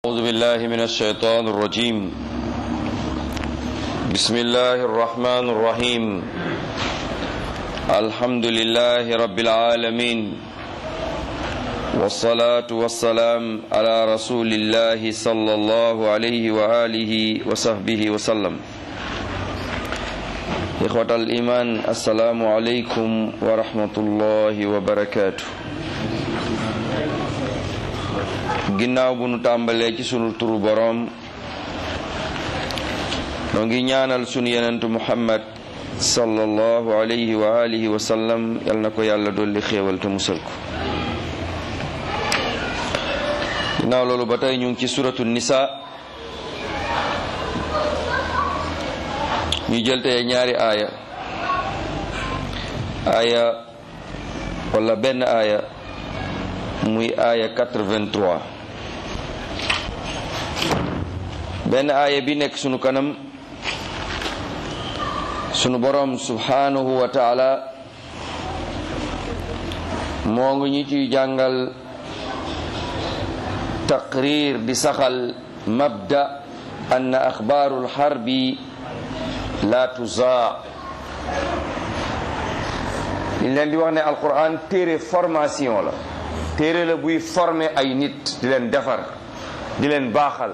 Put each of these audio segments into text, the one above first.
أعوذ بالله من الشيطان الرجيم بسم الله الرحمن الرحيم الحمد لله رب العالمين والصلاة والسلام على رسول الله صلى الله عليه وآله وصحبه وسلم إخوة الإيمان السلام عليكم ورحمة الله وبركاته ginnaaw bu nu tàmbalee ci sunu turu boroom noo ngi ñaanal sunu yenentu muhammad sallallahu alayhi wa alihi wa sallam yal na ko yàlla dolli xéewal te musal ko ginnaaw loolu ba tey ñu ngi ci suratu nisa ñu jël tey ñaari aaya aaya wala benn aaya muy aaya 83 benn aaya bi nekk sunu kanam sunu boroom subhanahu wa taala moo ngi ñu ciy jàngal taqrir di saxal mabda ann axbaaru lxarbi la tuzaa liñ leen di wax ne alquran téere formation la téere la buy former ay nit di leen defar di leen baaxal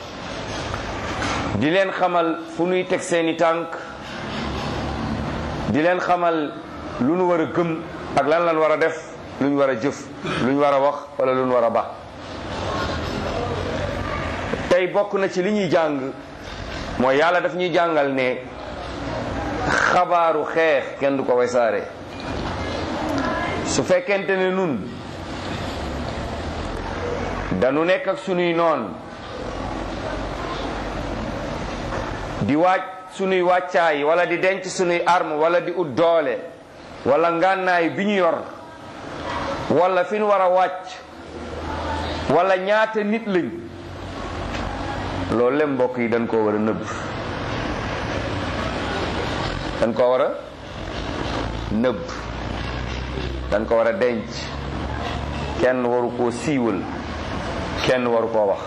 di leen xamal fu nuy teg seeni tànk di leen xamal lu nu war a gëm ak lan lan war a def lu ñu war a jëf lu ñu war a wax wala lu ñu war a ba tey bokk na ci li ñuy jàng mooy yàlla daf ñuy jàngal ne xabaaru xeex kenn du ko wesaare su fekkente ne nun dañu nekk ak sunuy noon di waaj sunuy wàccaay wala di denc sunuy arme wala di ut doole wala ngànnaay bi ñu yor wala fi ñu war a wàcc wala ñaata nit lañ loolu lem mbokk yi dañ koo war a nëbb dañ koo war a nëbb dañ ko war a denc kenn waru koo siiwal kenn waru koo wax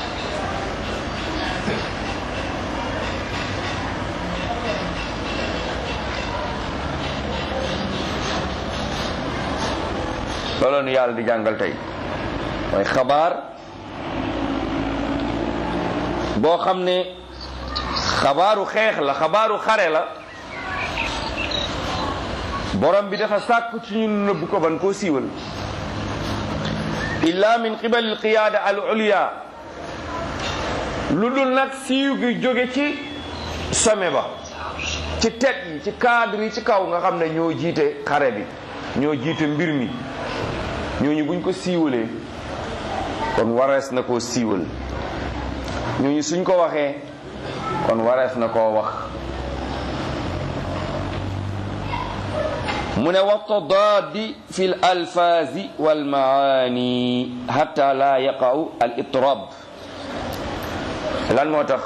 loolu nu yàlla di jàngal tey mooy xabaar boo xam ne xabaaru xeex la xabaaru xare la borom bi dafa sàkku ci ñun nëbb ko ban koo siiwal illa min qibal al qiyaada al ulya lu dul nag siiw gi jóge ci sommet ba ci teg yi ci cadre yi ci kaw nga xam ne ñoo jiite xare bi ñoo jiite mbir mi ñooñu buñ ko siiwalee kon warees na koo siiwal ñooñu suñ ko waxee kon warees na koo wax mu ne wa tadaadi fi l alfaazi walmaani hatta la yaqa'u al itrab lan moo tax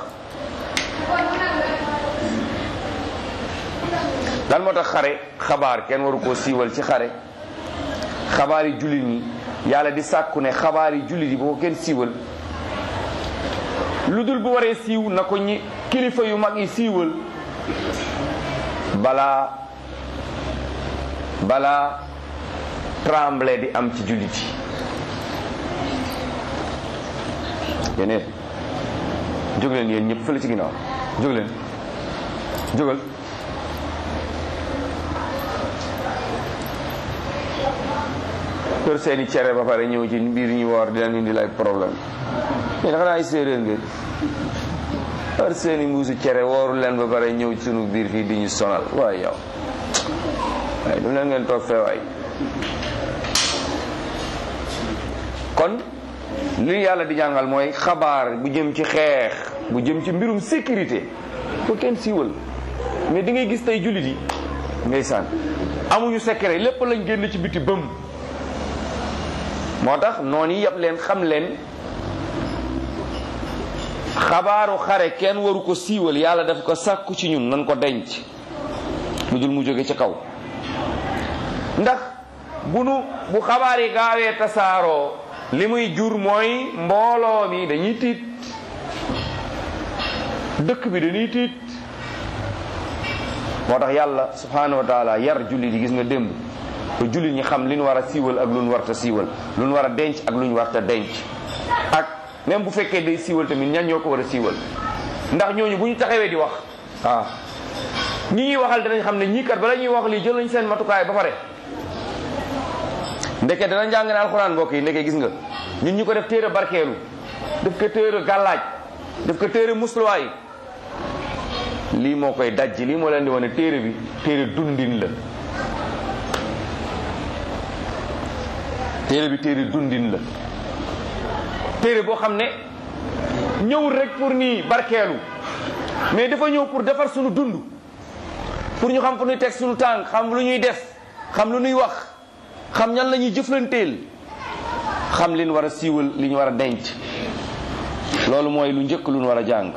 lan moo tax xare xabaar kenn waru koo siiwal ci xare xabaar yi jullit ñi yàlla di sàkku ne xabaar yi jullit yi bu ko kenn siiwal lu dul bu waree siiw na ko ñi kilifa yu mag yi siiwal balaa balaa tremble di am ci jullit yi yéen jóg leen yéen ñëpp fële ci ginnaaw jóg leen jógal kër seeni cere ba pare ñëw ci biir ñu woor di leen indi lay problème yéen xanaa ay séeréer ngeen kër seeni mbuusu cere wooru leen ba pare ñëw ci sunu biir fii di ñu sonal waaye yow waaye du leen ngeen toog fee waay kon li yàlla di jàngal mooy xabaar bu jëm ci xeex bu jëm ci mbirum sécurité ko kenn siiwal mais di ngay gis tey jullit yi ndeysaan amuñu secret lépp lañ génn ci biti bëm moo tax noonu yi yëpp leen xam leen xabaaru xare kenn waru ko siiwal yàlla daf ko sàkku ci ñun nan ko denc lu dul mu jóge ci kaw ndax bu nu bu xabaar yi gaawee tasaaroo li muy jur mooy mbooloo mi dañuy tiit dëkk bi dañuy tiit moo tax yàlla subhanahu wa taala yar jullit yi gis nga démb ba jullit ñi xam li ñu war a siiwal ak lu ñu warta siiwal lu ñu war a denc ak lu ñu warta denc ak même bu fekkee day siiwal tamit ñan ñoo ko war a siiwal ndax ñooñu bu ñu taxawee di wax waaw ñi ñuy waxal danañ xam ne ñii kat bala ñuy wax lii jël nañ seen matukaay ba pare ndeke dana njàng ne alxuraan mbokk yi ndeke gis nga ñun ñu ko def téere barkeelu def ko téere gàllaaj def ko téere musluwaay lii moo koy dajj lii moo leen di wane téere bi téere dundin la téere bi téere dundin la téere boo xam ne ñëwul rek pour nii barkeelu mais dafa ñëw pour defar suñu dund pour ñu xam fu ñuy teg suñu tànk xam lu ñuy def xam lu ñuy wax xam ñan la ñuy jëflanteel xam li ñu war a siiwal li ñu war a denc loolu mooy lu njëkk lu ñu war a jàng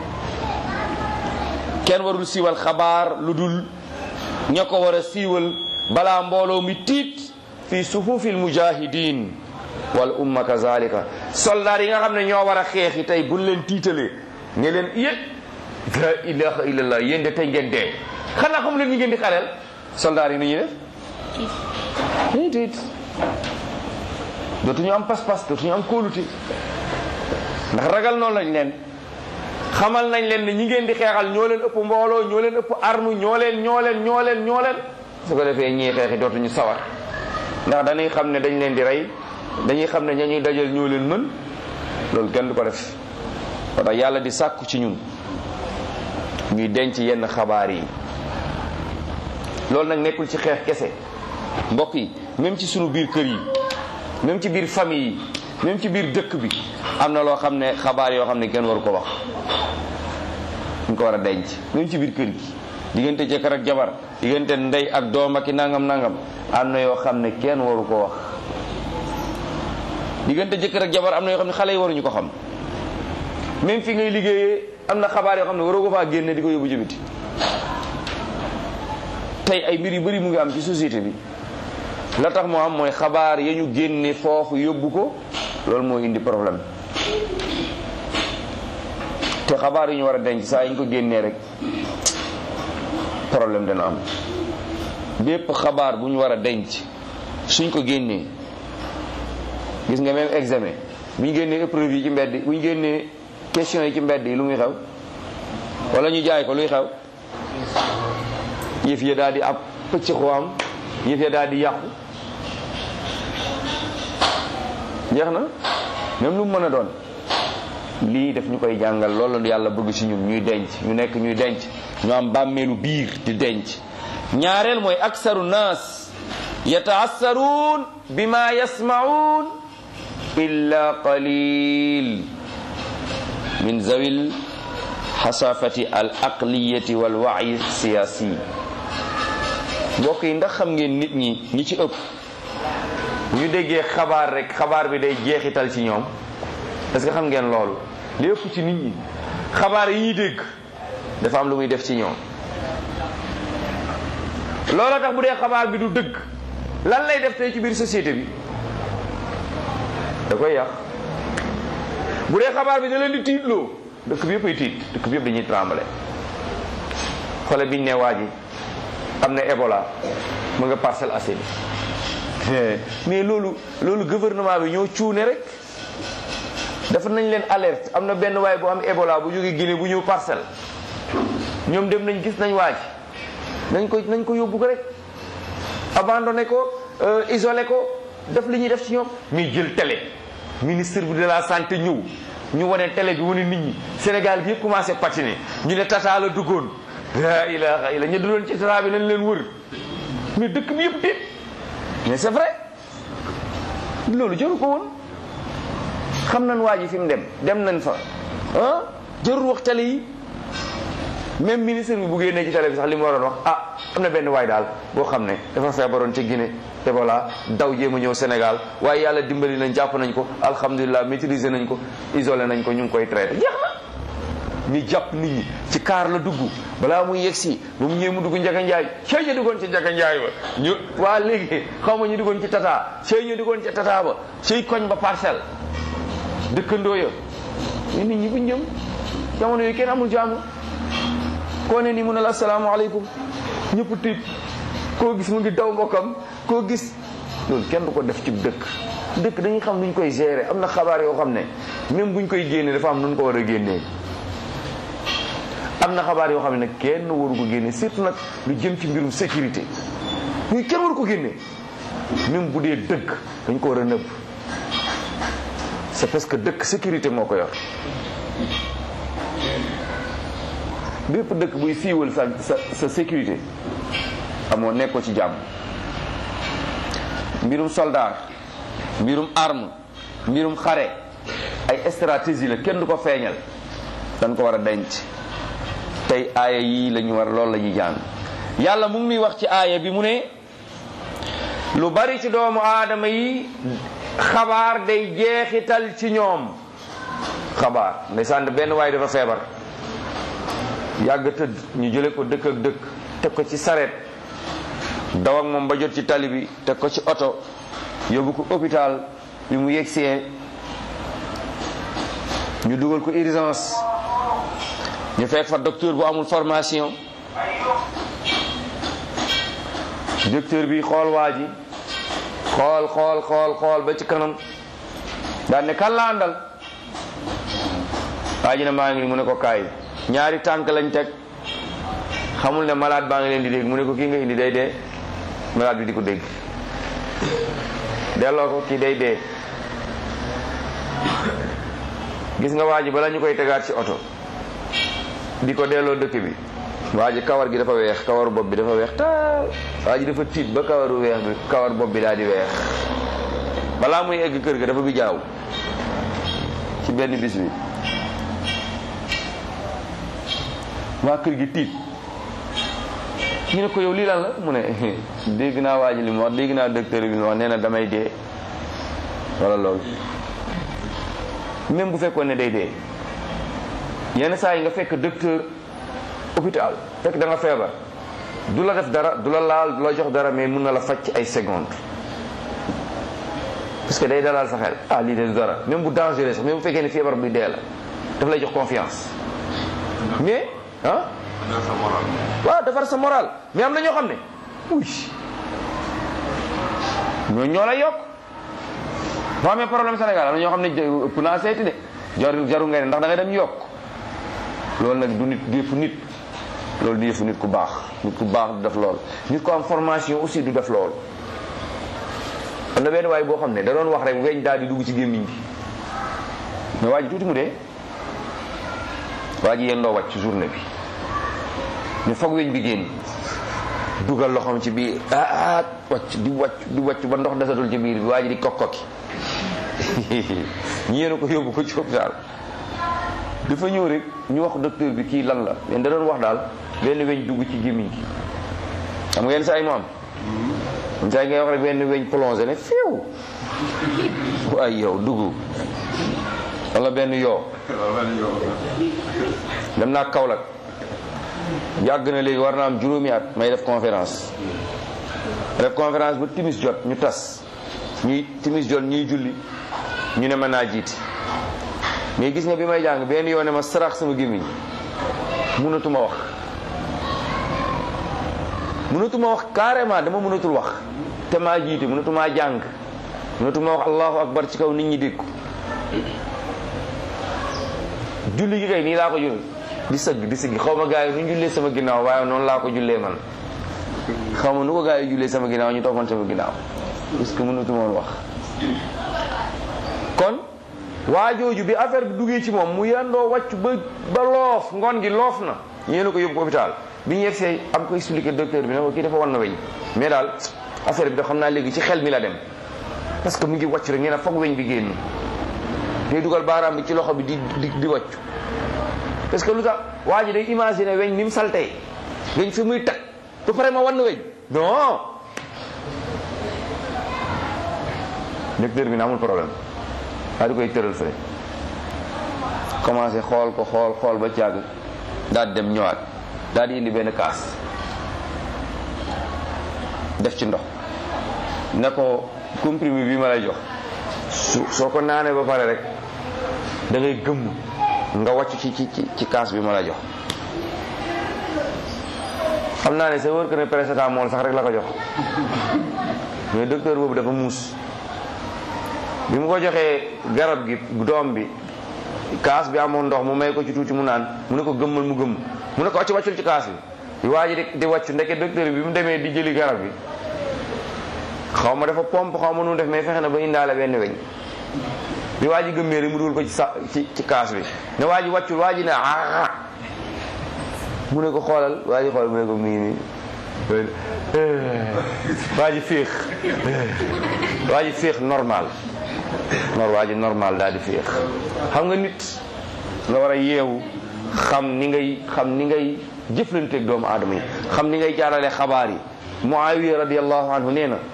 kenn warul siiwal xabaar lu dul ña ko war a siiwal balaa mbooloo mi tiit fi suhufil mujahidin wal umma kazalika soldaar yi nga xam ne ñoo war a xeexi tey buñ leen tiitalee ne leen yé la ilaha illallah yéen de tey ngeen dee xanaa xam leen ñu ngeen di xaleel soldaar yi nu ñuy def dañuy tiit dootuñu am pas-pas dootuñu am kóolute ndax ragal noonu lañ leen xamal nañ leen ne ñi ngeen di xeexal ñoo leen ëpp mbooloo ñoo leen ëpp arme ñoo leen ñoo leen ñoo leen ñoo leen su ko defee ñii xeexi dootuñu sawar ndax dañuy xam ne dañ leen di rey dañuy xam ne ña ñuy dajal ñoo leen mën loolu kenn du ko def moo tax yàlla di sàkku ci ñun ñuy denc yenn xabaar yi loolu nag nekkul ci xeex kese mbokk yi même ci sunu biir kër yi même ci biir famille yi même ci biir dëkk bi am na loo xam ne xabaar yoo xam ne kenn waru ko wax ñu ko war a denc même ci biir kër gi diggante jëkkër ak jabar diggante ndey ak doom ak i nangam nangam am na yoo xam ne kenn waru ko wax diggante jëkkër ak jabar am na yoo xam ne xale yi waruñu ko xam même fi ngay liggéeyee am na xabaar yoo xam ne waroo ko faa génne di ko yóbbu jubiti tey ay mbir yu bari mu ngi am ci société bi la tax moo am mooy xabaar ya ñu génne foofu yóbbu ko loolu moo indi problème te xabaar yu ñu war a denc saa yi ñu ko génnee rek problème dana am bépp xabaar bu ñu war a denc suñ ko génnee gis nga même examen bu ñu génnee épreuve yi ci mbedd bu ñu génnee question yi ci mbedd yi lu muy xew wala ñu jaay ko luy xew yëf ya daal di ab pëcc am yëf ya daal di yàqu jeex na même lu mu mën a doon lii daf ñu koy jàngal loolu yàlla bëgg ci ñun ñuy denc ñu nekk ñuy denc ñu am bàmmeelu biir di denc ñaareel mooy aksaru naas yataassaruun bima yasmaun illa qalil min zawil xasafati al aqliyati wal wayi siyaasi mbokk yi ndax xam ngeen nit ñi ñi ci ëpp bu ñu déggee xabaar rek xabaar bi day jeexital ci ñoom est-ce que xam ngeen loolu li ëpp ci nit ñi xabaar yi ñuy dégg dafa am lu muy def ci ñoom looloo tax bu dee xabaar bi du dëgg lan lay def tey ci biir société bi da koy yàq bu dee xabaar bi da leen di tiitloo dëkk bi yëpp ay tiit dëkk bi yëpp dañuy tremble xole biñ ne waa ji am na Ebola mu nga Parcelles Assainies mais loolu loolu gouvernement bi ñoo cuune rek dafa nañ leen alerte am na benn waay bu am Ebola bu jógee Guinée bu ñëw parcelle ñoom dem nañ gis nañ waaj nañ ko nañ ko yóbbu ko rek abandonné ko isolé ko def li ñuy def ci ñoom mais jël télé ministre bi de la santé ñëw ñu wane télé bi wane nit ñi Sénégal bi yëpp commencé patiner ñu ne tata la duggoon la ilaha illa ñu duloon ci tata bi nañ leen wër mais dëkk bi yëpp tiit mais c'est vrai loolu jëru ko woon xam nañ waa ji fi mu dem dem nañ fa ah jarul wax télé yi même ministre bi bu génnee ci télé bi sax li mu waroon wax ah am na benn waay daal boo xam ne dafa feebaroon ca Guinée Ebola daw jéem a ñëw Sénégal waaye yàlla dimbali nañ jàpp nañ ko alhamdulilah maîtriser nañ ko isolé nañ ko ñu ngi koy traité jeex na ñu jàpp nit ñi ci kaar la dugg balaa muy yegsi ba mu ñëwee mu dugg Njaga Njaay cey ñu duggoon ci Njaga Njaay ba ñu waa léegi xaw ma ñu duggoon ci tata cey ñu duggoon ci tata ba cey koñ ba parcelle dëkkandoo ya ñu nit ñi buñ jëm jamono yooyu kenn amul jaamu koo ne ni mun a la asalaamaaleykum ñëpp tiit koo gis mu ngi daw mbokkam koo gis loolu kenn du ko def ci dëkk dëkk dañuy xam nuñ koy gérer am na xabaar yoo xam ne même buñ koy génnee dafa am nuñ ko war a génnee am na xabaar yoo xam ne nag kenn waru ko génne surtout nag lu jëm ci mbirum sécurité ñuy kenn waru ko génne même bu dee dëkk dañ ko war a nëbb c'est parce que dëkk sécurité moo ko yor bépp dëkk buy siiwal sa sa sa sécurité amoo nekkoo ci jàmm mbirum soldat mbirum arme mbirum xare ay stratégie la kenn du ko feeñal dañ ko war a denc tey aaya yii la ñu war loolu la ñuy jàng yàlla mu ngi nuy wax ci aaya bi mu ne lu bari ci doomu aadama yi xabaar day jeexital ci ñoom xabaar ndeysaan benn waaye dafa feebar yàgg tëdd ñu jële ko dëkk ak dëkk teg ko ci sareet daw ak moom ba jot ci tali bi teg ko ci oto yóbbu ko hôpital bi mu yegsee ñu dugal ko urgence ñu fekk fa docteur bu amul formation docteur bi xool waa ji xool xool xool xool ba ci kanam daan ne kan la àndal waa ji ne maa ngi ni mu ne ko kaay ñaari tànk lañ teg xamul ne malade baa ngi leen di dégg mu ne ko kii nga indi day dee malade bi di ko dégg delloo ko kii day dee gis nga waa ji bala ñu koy tegaat ci oto di ko delloo dëkk bi waa ji kawar gi dafa weex kawaru bopp bi dafa weex taal waa ji dafa tiit ba kawaru weex bi kawar bopp bi daal di weex balaa muy egg kër ga dafa bi jaaw ci benn bis bi waa kër gi tiit ñu ne ko yow lii lan la mu ne dégg naa waa ji li mu wax dégg naa docteur bi li mu wax nee na damay dee wala loolu même bu fekkoon ne day dee yenn saa yi nga fekk docteur hôpital fekk da nga feebar du la def dara du la laal du la jox dara mais mun na la faj ci ay secondes parce que day dalal sa xel ah lii de dara même bu dangereux sax même bu fekkee ne feebar bi dee la daf lay jox confiance mais ah waaw defar sa moral mais am na ñoo xam ne uy ñoo ñoo lay yokk boo amee problème Sénégal am na ñoo xam ne ëpp naa seeti de jaru jaru ngay ne ndax da ngay dem yokk loolu nag du nit du yëfu nit loolu du yëfu nit ku baax nit ku baax du def loolu nit ku am formation aussi du def loolu am na benn waay boo xam ne da doon wax rek weñ daal di dugg ci gémmiñ bi mais waa ji tuuti mu dee waa ji yendoo wàcc ci journée bi ñu foog weñ bi génn dugal loxoom ci biir ah ah wàcc di wàcc di wàcc ba ndox desatul ci biir bi waa ji di kokkoki ñu yéen ko yóbbu ko ci hôpital dafa ñëw rek ñu wax docteur bi kii lan la mais da doon wax daal benn weñ dugg ci gémmiñ gi xam ngeen saa yi mu am saa yi ngay wax rek benn weñ plongé ne fiw waaye yow dugg wala benn yoo dem naa Kaolack yàgg na léegi war na am juróomi at may def conférence def conférence ba timis jot ñu tas ñuy timis jot ñuy julli ñu ne mën naa jiiti mais gis nga bi may jàng benn yoon ne ma sarax sama gémmiñ mënatuma wax mënatuma wax carrément dama mënatul wax te maa jiite mënatumaa jàng mënatuma wax allahu akbar ci kaw nit ñi dégg ko julli gi kay nii laa ko julli di sëgg di sëgg xaw ma gars yi nu ñu jullee sama ginnaaw waaye noonu laa ko jullee man xaw ma nu ko gars yi jullee sama ginnaaw ñu toppoon sama ginnaaw parce que mënatuma woon wax kon waa jooju bi affaire bi duggee ci moom mu yendoo wàcc ba ba loof ngoon gi loof na ñeenu ko yóbbu hôpital bi ñu yegsee am ko expliqué docteur bi ne ko kii dafa war na weñ mais daal affaire bi da xam naa léegi ci xel mi la dem parce que mu ngi wàcc rek nee na foog weñ bi génn day dugal baaraam bi ci loxo bi di di di wàcc parce que lu tax waa ji day imaginer weñ ni mu saltee weñ fi muy tag ba pare ma wan na weñ non docteur bi ne amul problème waa di koy tëral fële commencé xool ko xool xool ba càgg daal di dem ñëwaat daal di indi benn kaas def ci ndox ne ko comprimé bi ma lay jox su soo ko naanee ba pare rek da ngay gëmm nga wàcc ci ci ci kaas bi ma la jox xam naa ne sa wër que ne paracetamol sax rek la ko jox mais docteur boobu dafa muus bi mu ko joxee garab gi doom bi kaas bi amoon ndox mu may ko ci tuuti mu naan mu ne ko gëmmal mu gëmm mu ne ko wàcc wàccul ci kaas bi waa ji di di wàccu ndeke docteur bi bi mu demee di jëli garab bi xaw ma dafa pompe xaw ma nu def mais fexe na ba indaale benn weñ bi waa ji gëmmee rek mu dugal ko ci sa ci ci kaas bi ne waa ji wàccul waa ji ne ah mu ne ko xoolal waa ji xool mu ne ko mi ngi nii waa ji féex waa ji féex normal nor waa ji normal daal di féex xam nga nit nga war a yeewu xam ni ngay xam ni ngay jëflanteeg doomu aadama yi xam ni ngay jaarale xabaar yi Muawiya radiyallahu anhu nee na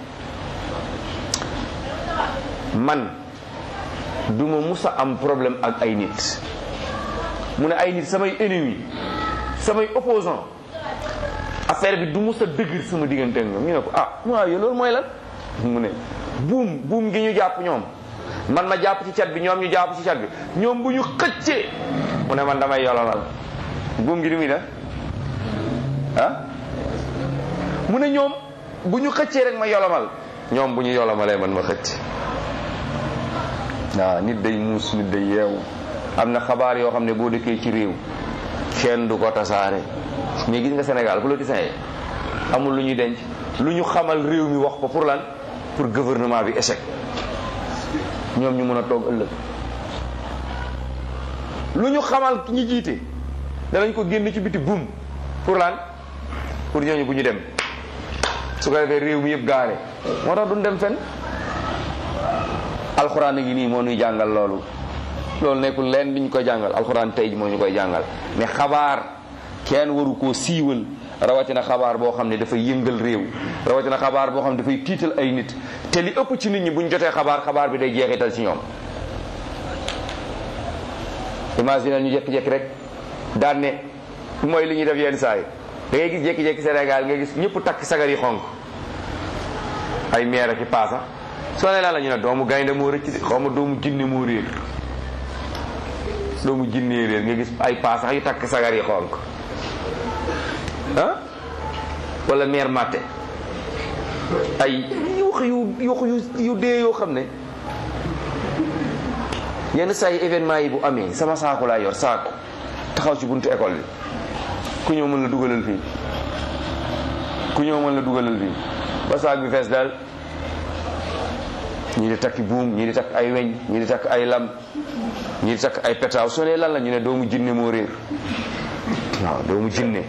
man duma musa am problème ak ay nit mu ne ay nit samay ennemi samay opposant affaire bi du musa dëgër sama diggante ak ñoom ñu ne ko ah Muawiya loolu mooy lan mu ne buum buum gi ñu jàpp ñoom man ma jàpp ci cat bi ñoom ñu jàpp ci cat bi ñoom bu ñu xëccee mu ne man damay yolomal buum gi di muy def ah mu ne ñoom bu ñu xëccee rek ma yolomal ñoom bu ñu yolomalee man ma xëcc waaw nit day muus nit day yeewu am na xabaar yoo xam ne boo dëkkee ci réew kenn du ko tasaare mais gis nga Sénégal politiciens yi amul lu ñuy denc lu ñu xamal réew mi wax ko pour lan pour gouvernement bi échec ñoom ñu mën a toog ëllëg lu ñu xamal ñi jiite danañ ko génn ci biti buum pour lan pour ñooñu bu ñu dem su ko defee réew mi yëpp gaare moo tax duñ dem fenn alxuraan a ngi nii moo ñuy jàngal loolu loolu nekkul leen diñ koy jàngal alxuraan tey moo ñu koy jàngal mais xabaar kenn waru koo siiwal rawatina xabaar boo xam ne dafay yëngal réew rawatina xabaar boo xam ne dafay tiital ay nit te li ëpp ci nit ñi buñ jotee xabaar xabaar bi day jeexital ci ñoom imagine ñu jékki-jékki rek daan ne mooy li ñuy def yenn saa yi da ngay gis jékki-jékki Sénégal nga gis ñëpp takk sagar yi xonk ay meer ak i paasa soo ne laa la ñu ne doomu gaynde moo rëcc de xaw ma doomu jinne moo réer doomu jinne réer nga gis ay paasa yu takk sagar yi xonk ah wala meer matte ay wax yu wax yu yu dee yoo xam ne yenn saa yi événement yi bu amee sama saako laa yor saako taxaw ci buntu école bi ku ñëw mën la dugalal fii ku ñëw mën la dugalal fii ba saak bi fees daal ñii di takki buum ñii di takk ay weñ ñii di takk ay lam ñii di takk ay petaaw soo nee lan la ñu ne doomu jinne moo réer waaw doomu jinne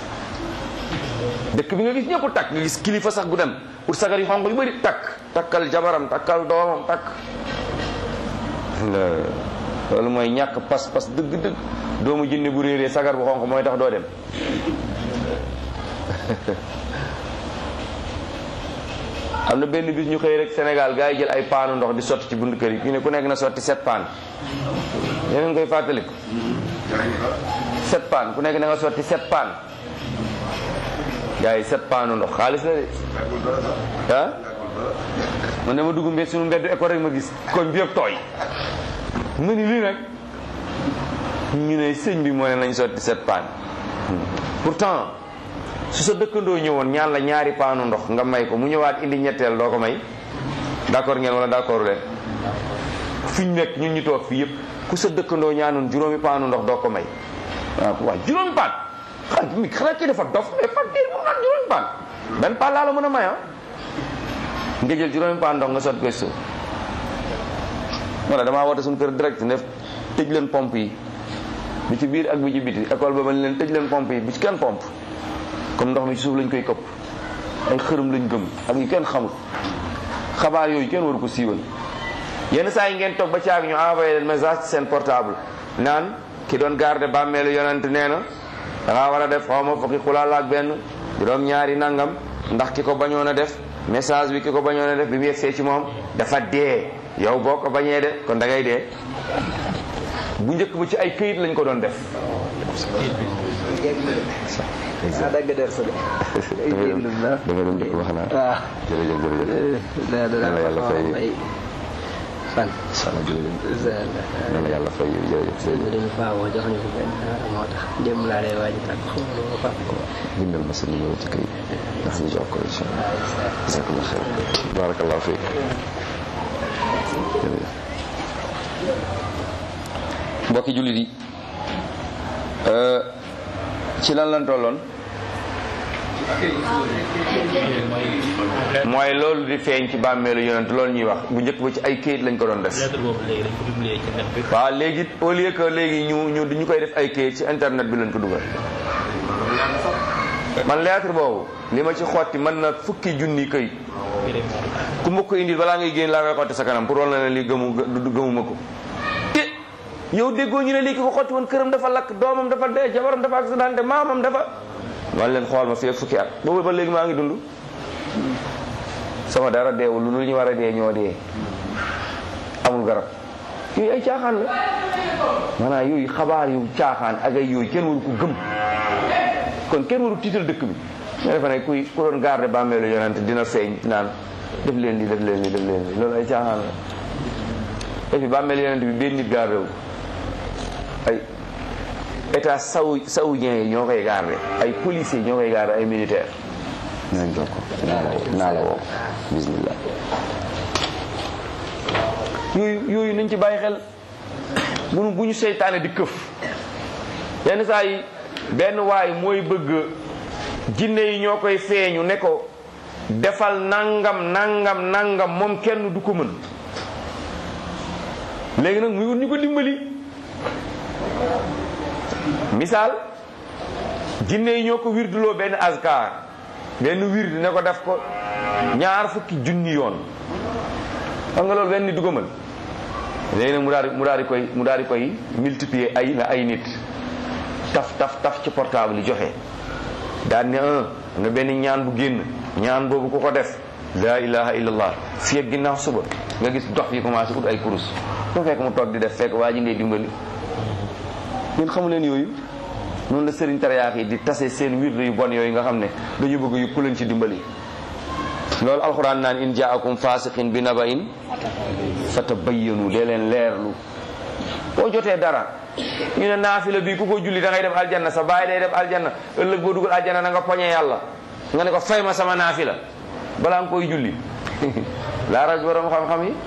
dëkk bi nga gis ñëpp takk nga gis kilifa sax gu dem pour sagar yi xonq yu bëri takk takkal jabaram takkal doomam takk loolu mooy ñàkk pas-pas dëgg-dëgg doomu jinne bu réeree sagar bu xonq mooy tax doo dem am na benn bis ñu xëy rek Sénégal gars yi jël ay paanu ndox di sotti ci buntu kër yi ñu ne ku nekk na sotti sept paan yéen koy fàttaliku sept paan ku nekk na nga sotti sept paan gars yi sept paanu ndox xaalis la de ah man dama dugg mbedd suñu mbedd école rek ma gis koñ bi yëpp tooy ma ni lii nag ñu ne sëñ bi moo ne nañ sotti sept paan pourtant su sa dëkkandoo ñëwoon ñaan la ñaari paanu ndox nga may ko mu ñëwaat indi ñetteel doo ko may d'accord ngeen wala d'accord leen fi ñu nekk ñun ñu toog fii yëpp ku sa dëkkandoo ñaanoon juróomi paanu ndox doo ko may waaw waaw juróomi paan xanaa mi xanaa kii dafa dof mais fan kii mu naan juróomi paan benn paan laa la mën a may ah nga jël juróomi paan ndox nga sotti koy suuf wala damaa woote suñu kër direct def tëj leen pompe yi bi ci biir ak bi ci biti école ba bañ leen tëj leen pompe yi bi ci kenn pompe comme ndox mi ci suuf lañ koy këpp ay xërëm lañ gëm ak yu kenn xamul xabaar yooyu kenn waru ko siiwal yenn saa yi ngeen toog ba caag ñu envoyé leen message ci seen portable naan ki doon garde bàmmeelu yonent nee na da ngaa war a def xaw ma fukki xulaal ak benn juróom ñaari nangam ndax ki ko bañoon a def message bi ki ko bañoon a def bi mu yegsee ci moom dafa dee yow boo ko bañee de kon da ngay dee bu njëkk ba ci ay këyit lañ ko doon def ah dagg der sa de. da nga doon njëkk wax naa waaw. jërëjëf jërëjëf da da Yàlla yàlla fay. fan. jërëjëf yal na yàlla fay jërëjëf ñu jërëjëf dañu faa woo jox ñu ko benn moo tax démb laa lay waaj a tàgg xaw ma lu ma fàtte. bindal ma sa numéro ci këyit ndax ñu jox ko incha allah jazakallah xeer barakallahu fiik jërëjëf mbokki jullit yi ci lan lan tolloon mooy loolu di feeñ ci bàmmeelu yonent loolu ñuy wax bu njëkk ba ci ay këyit lañ ko doon def lettre boobu léegi dañ ko publier ci net bi. waaw léegi au lieu que léegi ñu ñu ñu koy def ay këyit ci internet bi lañ ko dugal man lettre boobu li ma ci xotti mën na fukki junni këyit ku ma ko indil balaa ngay génn laa koy xotti sa kanam pour wal na ne li gëmu gë- gëmuma ko te yow déggoo ñu ne lii ki ko xotti woon këram dafa lakk doomam dafa dee jabaram dafa accidenté maamam dafa man leen xool ma fii ak fukki at boobu ba léegi maa ngi dund sama dara deewul lu ñu war a dee ñoo dee amul garab yooyu ay caaxaan la maanaam yooyu xabaar yu caaxaan ak ay yooyu kenn waru ko gëm kon kenn waru tiital dëkk bi nga defe ne kuy ku doon garde bàmmeelu yonent dina feeñ naan def leen li def leen li def leen li loolu ay caaxaan la et puis bàmmeelu yonent bi benn nit garde wu ay état saou saoudien yi ñoo koy garde ay policiers ñoo koy garde ay militaires nañ jox ko naa la woo naa la woo bismillah yooyu yooyu nañ ci bàyyi xel bu bu ñu seytaane di këf yenn saa yi benn waay mooy bëgg jinne yi ñoo koy feeñu ne ko defal nangam nangam nangam moom kenn du ko mën léegi nag muy wut ñu ko dimbali misaal jinne yi ñoo ko wirduloo benn askar benn wird ne ko def ko ñaar fukki junni yoon xam nga loolu benn nit du ko mën léegi nag mu daal di mu daal di koy mu daal di koy multiplier ay na ay nit taf taf taf ci portable yi joxe daal ne un am na benn ñaan bu génn ñaan boobu ku ko def la ilaha illallah fii ak ginnaaw suba nga gis dox yi commencé ut ay kurus soo fekk mu toog di def fekk waa ji ngay dimbali ñun xamu leen yooyu noonu la sëriñ tarayaak yi di tase seen wirdu yu bon yooyu nga xam ne dañu bëgg yu ku leen ci dimbali loolu alxuraan naan in jaakum fasiqin bi naba'in fatabayyanu dee leen leerlu boo jotee dara ñu ne naafila bi ku ko julli da ngay dem aljanna sa baay day dem aljanna ëllëg boo dugal aljanna na nga poñe yàlla nga ne ko fay ma sama naafila balaa nga koy julli laa raj borom xam-xam yi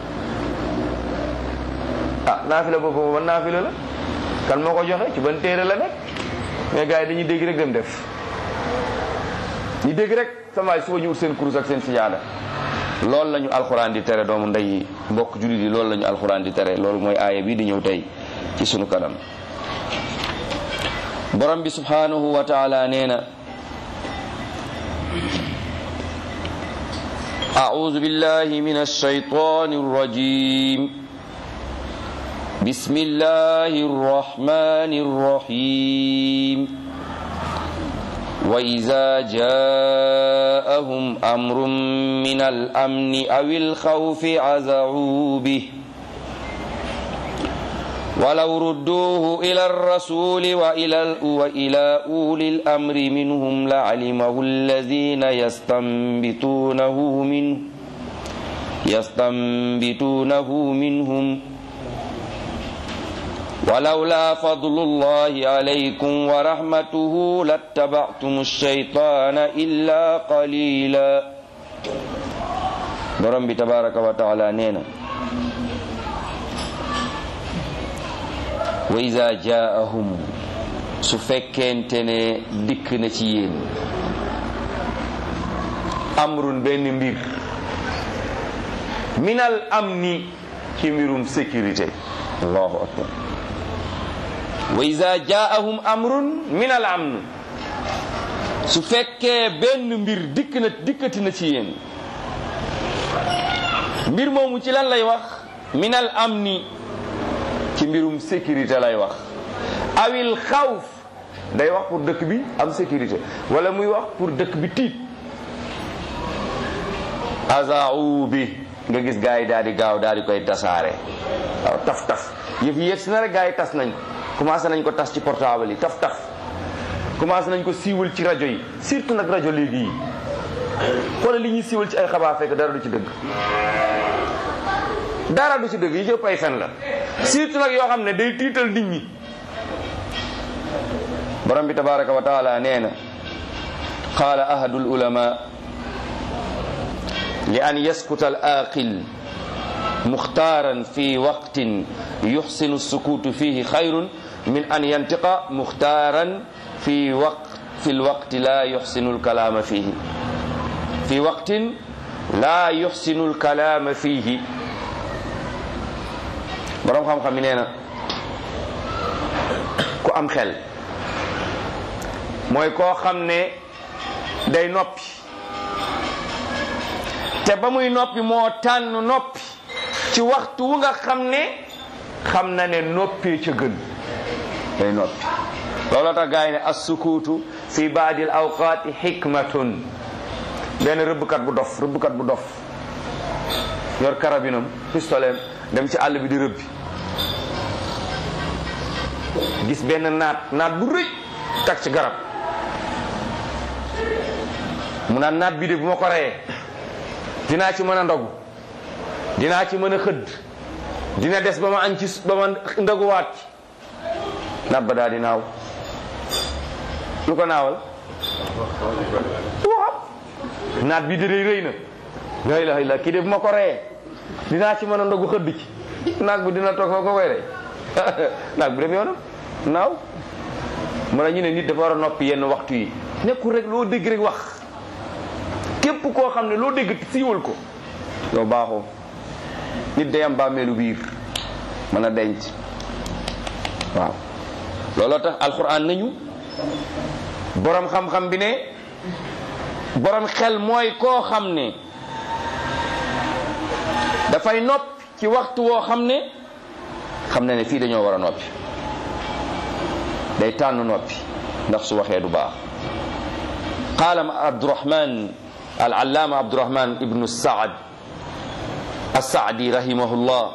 ah naafila boobu ban naafila la kan moo ko joxe ci ban téere la nekk mais gars yi dañuy dégg rek dem def ñu dégg rek sama waay suba ñu ut seen kurus ak seen sijaada loolu la ñu alxuraan di tere doomu ndey yi mbokk jullit yi loolu la ñu alxuraan di tere loolu mooy aaya bi di ñëw tey ci sunu kanam borom bi subhanahu wa taala nee na أعوذ بالله من الشيطان الرجيم بسم الله الرحمن الرحيم وإذا جاءهم أمر من الأمن أو الخوف عزعوا به ولو ردوه إلى الرسول وإلى, وإلى أولي الأمر منهم لعلمه الذين يستنبطونه منه يستنبطونه منهم ولولا فضل الله عليكم ورحمته لاتبعتم الشيطان إلا قليلا borom bi tabaraka wa taala nee na wa iza jaahum su fekkente ne dikk na ci yéen amrun benn mbir minal amni ci mbirum sécurité allahu akbar wa iza jaahum amrun minal amn su fekkee benn mbir dikk na dikkati na ci yéen mbir moomu ci lan lay wax minal amni ci mbirum sécurité lay wax awil xawf day wax pour dëkk bi am sécurité wala muy wax pour dëkk bi tiit azau bi nga gis gars yi daal di gaaw daal di koy tasaare waaw taf taf yëf yi yegg si na rek gars yi tas nañ ko commencé nañ ko tas ci portable yi taf taf commencé nañ ko siiwal ci rajo yi surtout nag rajo léegi yi xoolal li ñuy siiwal ci ay xabaar fekk dara du ci dëgg dara du ci dëgg yi ci ëpp ay fen la surtout nag yoo xam ne day tiital nit ñi borom bi tabaraka wa taala nee na qaala ahadu ulama li an yaskuta al aqil muxtaaran fi waqtin yuxsinu sukuutu fihi xayrun min an yantiqa muxtaaran fi waq fi lwaqti la yuxsinu lkalaama fihi fi waqtin la yuxsinu lkalaama fihi borom xam-xam yi nee na ku am xel mooy koo xam ne day noppi te ba muy noppi moo tànn noppi ci waxtu wu nga xam ne xam na ne noppee ca gën day noppi looloo tax gaa yi ne assukuutu fi baadil awqaati xikmatun benn rëbbkat bu dof rëbbkat bu dof yor karabinam pistolet dem ci àll bi di rëbbi gis benn naat naat bu rëy tag ci garab mu naan naat bi de bu ma ko reyee dinaa ci mën a ndogu dinaa ci mën a xëdd dina des ba ma añ ci ba ma ndoguwaat ci naat ba daal di naaw lu ko naawal waaw naat bi de day rëy na la ilaha illa kii de bu ma ko reyee dinaa ci mën a ndogu xëdd ci naag bi dina toog fa ko koy rey naag bi dem yoonam naaw mu ne ñu ne nit dafa war a noppi yenn waxtu yi nekkul rek loo dégg rek wax képp koo xam ne loo dégg siiwal ko yow baaxoo nit day am bàmmeelu biir mën a denc waaw looloo tax alxuraan nañu borom xam-xam bi ne borom xel mooy koo xam ne dafay noppi ci waxtu woo xam ne xam na ne fii dañoo war a noppi day tànn noppi ndax su waxee du baax qaala abdurahman al allaama abdurahman ibnu saad assaadi rahimahullah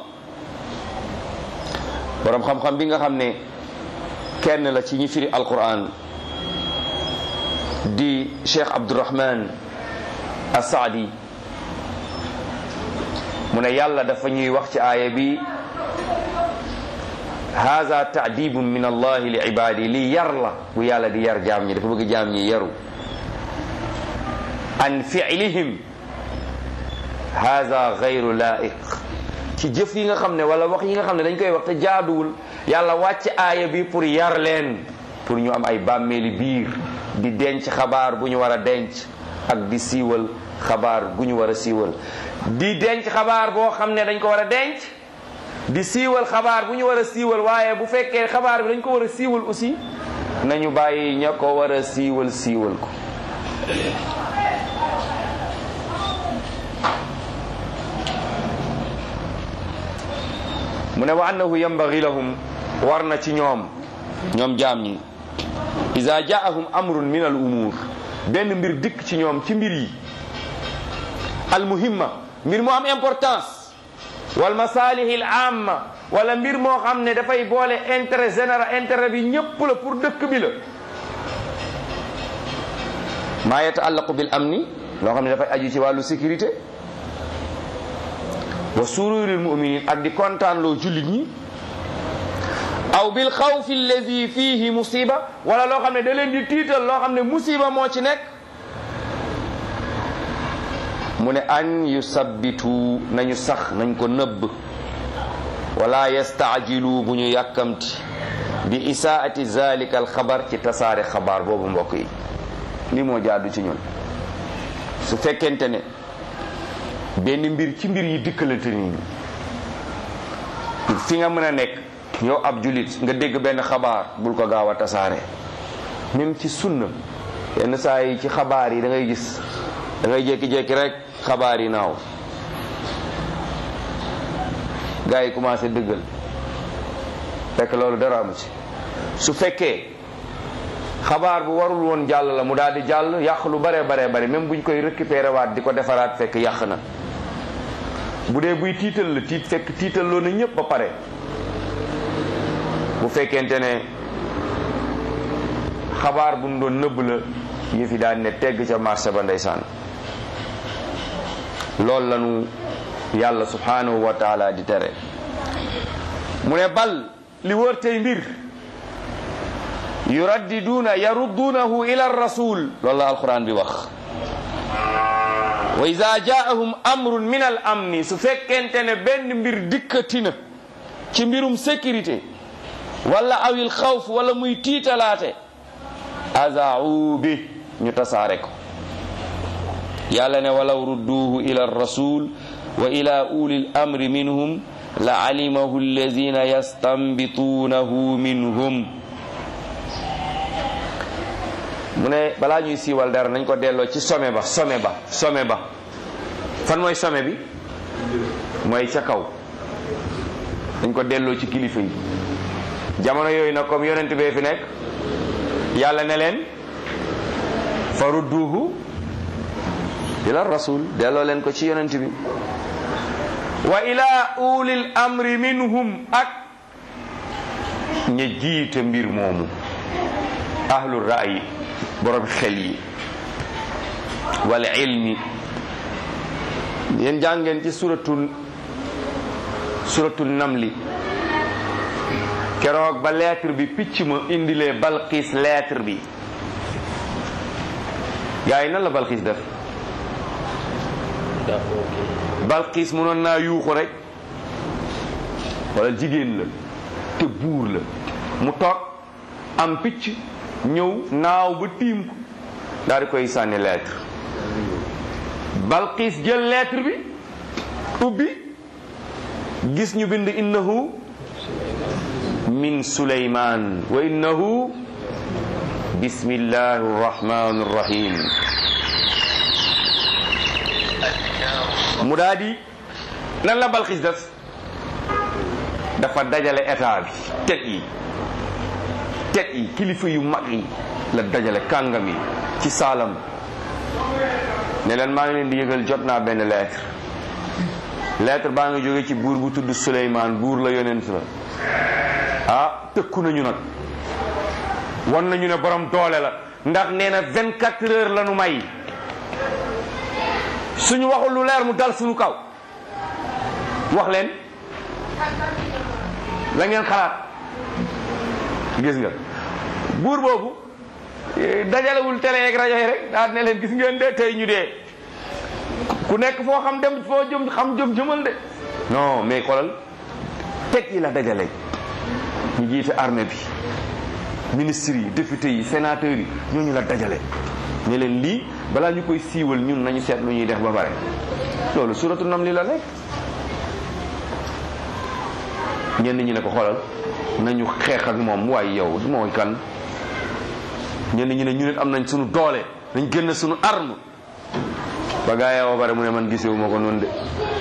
borom xam-xam bi nga xam ne kenn la ci ñi firi alquran di cheikh abdurahman assaadi mu ne yàlla dafa ñuy wax ci aaya bi haza taadibun min allahi li ibadi li yar la bu yàlla di yar jaam ñi dafa bëgg jaam ñi yaru an fi'lihim haza gayru laiq ci jëf yi nga xam ne wala wax yi nga xam ne dañ koy wax te jaaduwul yàlla wàcc aaya bi pour yar leen pour ñu am ay bàmmeeli biir di denc xabaar bu ñu war a denc ak di siiwal xabaar gu ñu war a siiwal di denc xabaar boo xam ne dañ ko war a denc di siiwal xabaar bu ñu war a siiwal waaye bu fekkee xabaar bi dañ ko war a siiwal aussi nañu bàyyi ña ko war a siiwal siiwal ko mu ne wa annahu yambagi lahum war na ci ñoom ñoom jaam ñi ida jaahum amrun min al umur benn mbir dikk ci ñoom ci mbir yi al muhimma mbir mu am importance wal masalihil amma wala mbir moo xam ne dafay boole intérêt général intérêt bi ñépp la pour dëkk bi la maa yataallaqu bil amni loo xam ne dafay aju ci wàllu sécurité wa sururil muminin ak di kontaan loo jullit ñi aw bil xawfi allazi fihi musiba wala loo xam ne da leen di tiital loo xam ne musiba moo ci nekk mu ne an yusabbitu nañu sax nañ ko nëbb wala yastaajilu bu ñu yàkkamti bi isaati zalika al xabar ci tasaare xabaar boobu mbokk yi lii moo jaadu ci ñun su fekkente ne benn mbir ci mbir yi dikkalante nit ñi fi nga mën a nekk yow ab julit nga dégg benn xabaar bul ko gaaw a tasaare même ci sunna yenn saa yi ci xabaar yi da ngay gis da ngay jékki-jékki rek xabaar yi naaw gars yi commencé dëggal fekk loolu dara amu ci su fekkee xabaar bu warul woon jàll la mu daal di jàll yàq lu bare bare bare même buñ koy récupéré waat di ko defaraat fekk yàq na bu dee buy tiital la tiit fekk tiital loo na ñëpp ba pare bu fekkente ne xabaar bu nu doon nëbb la yëf yi daan ne tegg ca marché ba ndeysaan loolu lanu yàlla subhanahu wa taala di tere mu ne bal li wër tey mbir yuraddiduuna yarudduunahu ila rasul loolu la alquran bi wax wa ida jaahum amrun min al amni su fekkente ne benn mbir dikkati na ci mbirum sécurité wala awil xawf wala muy tiitalaate azaau bi ñu tasaare ko yàlla ne walaw rudduuhu ila rasul wa ila uli l amri minhum la alimahu alladina yastanbituunahu minhum mu ne balaa ñuy siiwal dara nañ ko delloo ci sommet ba sommet ba sommet ba fan mooy sommet bi mooy ca kaw dañ ko delloo ci kilifa yi jamono yooyu nag comme yonent bee fi nekk yàlla ne leen fa rudduuhu ila rasul delloo leen ko ci yonent bi wa ila ulil amri minhum ak ña jiite mbir moomu ahlu ra'yi borom xel yi wal ilmi yéen jàngeen ci suratul suratul namli keroog ba lettre bi picc ma indilee balxiis lettre bi gaa yi nan la balxiis def balxiis mënoon naa yuuxu rek wala jigéen la te buur la mu toog am picc ñëw naaw ba tiim ko daal di koy sànni lettre balxiis jël lettre bi ubbi gis ñu bind innahu min suleyman wa innahu bismillahi rrahmani rrahim mu daal di nan la balxiis def dafa dajale état bi tet yi tet yi kilifa yu mag yi la dajale kàngam yi ci saalam ne leen maa ngi leen di yëgal jot naa benn lettre lettre baa ngi jóge ci buur bu tudd Suleymaan buur la yonent la ah tëkku nañu nag wan nañu ne borom doole la ndax nee na 24 heures la nu may suñu waxul lu leer mu dal suñu kaw wax leen la ngeen xalaat gis nga buur boobu dajalewul télé yeeg rajo yi rek daal ne leen gis ngeen de tey ñu dee ku nekk foo xam dem foo jëm xam jëm jëmal de non mais xoolal teg yi la dajale ñu jiite armée bi ministres yi députés yi sénateurs yi ñooñu la dajale ne leen lii balaa ñu koy siiwal ñun nañu seet lu ñuy def ba pare loolu suratu nam li la nekk ñenn ñi ne ko xoolal nañu xeex ak moom waaye yow mooy kan ñenn ñi ne ñu nit am nañ suñu doole nañ génn suñu arme ba gaa yi ba pare mu ne man gisewu ma ko noonu de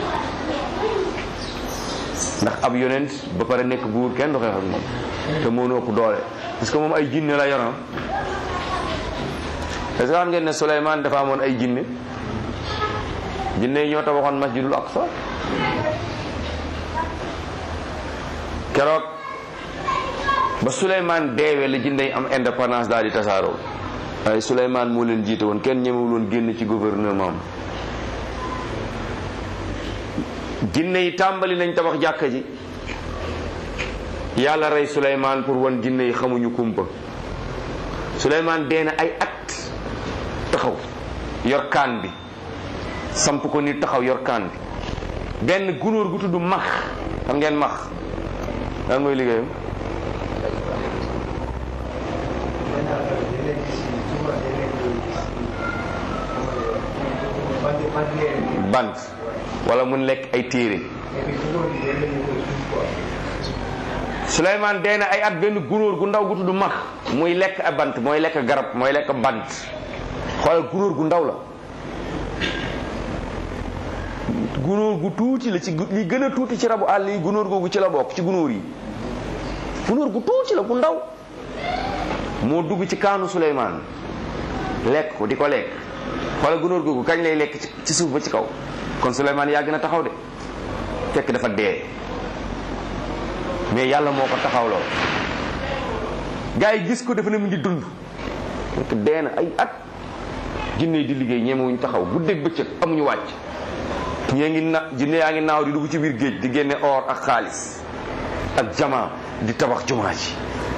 ndax ab yonent ba pare nekk buur kenn du xeex ak moom te moo nu ëpp doole parce que moom ay jinne la yoroon est-ce que xam ngeen ne Souleymane dafa amoon ay jinne jinne yi ñoo tabaxoon masjidul aqsa keroog ba Souleymane deewee la jinne yi am indépendance daal di tasaaroo waaye Souleymane moo leen jiite woon kenn ñemewul woon génn ci gouvernement am jinne yi tàmbali nañ tabax jàkka ji yàlla rey Souleymane pour wan jinne yi xamuñu kumpa Souleymane dee na ay at taxaw yor kaan bi samp ko ni taxaw yor kaan bi benn gunóor gu tudd max xam ngeen max lan mooy liggéeyam bant wala mun lekk ay téere Souleymane dee na ay at benn gunóor gu ndaw gu tudd max muy lekk a bant mooy lekk garab mooy lekk bant xoolal gunóor gu ndaw la gunóor gu tuuti la ci li gën a tuuti ci rabu àll yi gunóor googu ci la bokk ci gunóor yi gunóor gu tuuti la gu ndaw moo dugg ci kaanu Souleymane lekk ko di ko lekk xoolal gunóor googu kañ lay lekk ci suuf ba ci kaw kon Souleymane yàgg na taxaw de fekk dafa dee mais yàlla moo ko taxawloo gars yi gis ko dafa ne mu ngi dund fekk dee na ay at jinne yi di liggéey ñemewuñ taxaw bu dégg bëccëg amuñu wàcc ñee ngi na jinne yaa ngi naaw di dugg ci biir géej di génne or ak xaalis ak jamaa di tabax jumaa ji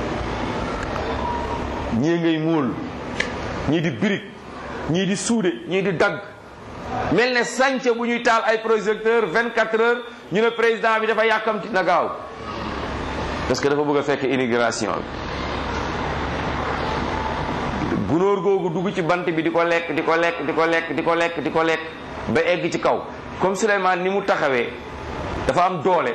ñii ngay móol ñii di birig ñii di suude ñii di dagg mel ne sànce bu ñuy taal ay projecteur 24 heures ñu ne président bi dafa yàkkamti na gaaw parce que dafa bëgg a fekk immigration bi gunóor googu dugg ci bant bi di ko lekk di ko lekk di ko lekk di ko lekk di ko lekk ba egg ci kaw comme Souleymane ni mu taxawee dafa am doole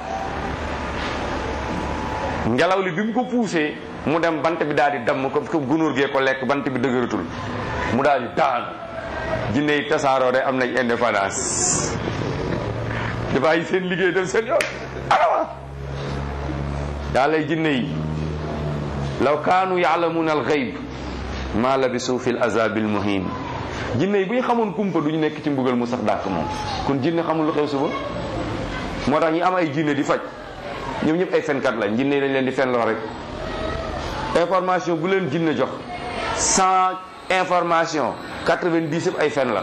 ngelaw li bi mu ko poussé mu dem bant bi daal di damm ko ko gunóor gee ko lekk bant bi dëgëratul mu daal di daan jinne yi tasaaroo de am nañ indépendance di bàyyi seen liggéey dem seen yoon alawa daa lay jinne yi law kaanu yaalamuuna alxayb ma labisu fi l azabil muhin jinne yi bu ñu xamoon kumpa du ñu nekk ci mbugal mu sax dàq moom kon jinne xamul lu xew suba moo tax ñi am ay jinne di faj ñoom ñëpp ay fenkat lañ jinne yi dañ leen di fen loo rek information bu leen jinne jox cent information quatre-vingt-dix yëpp ay fen la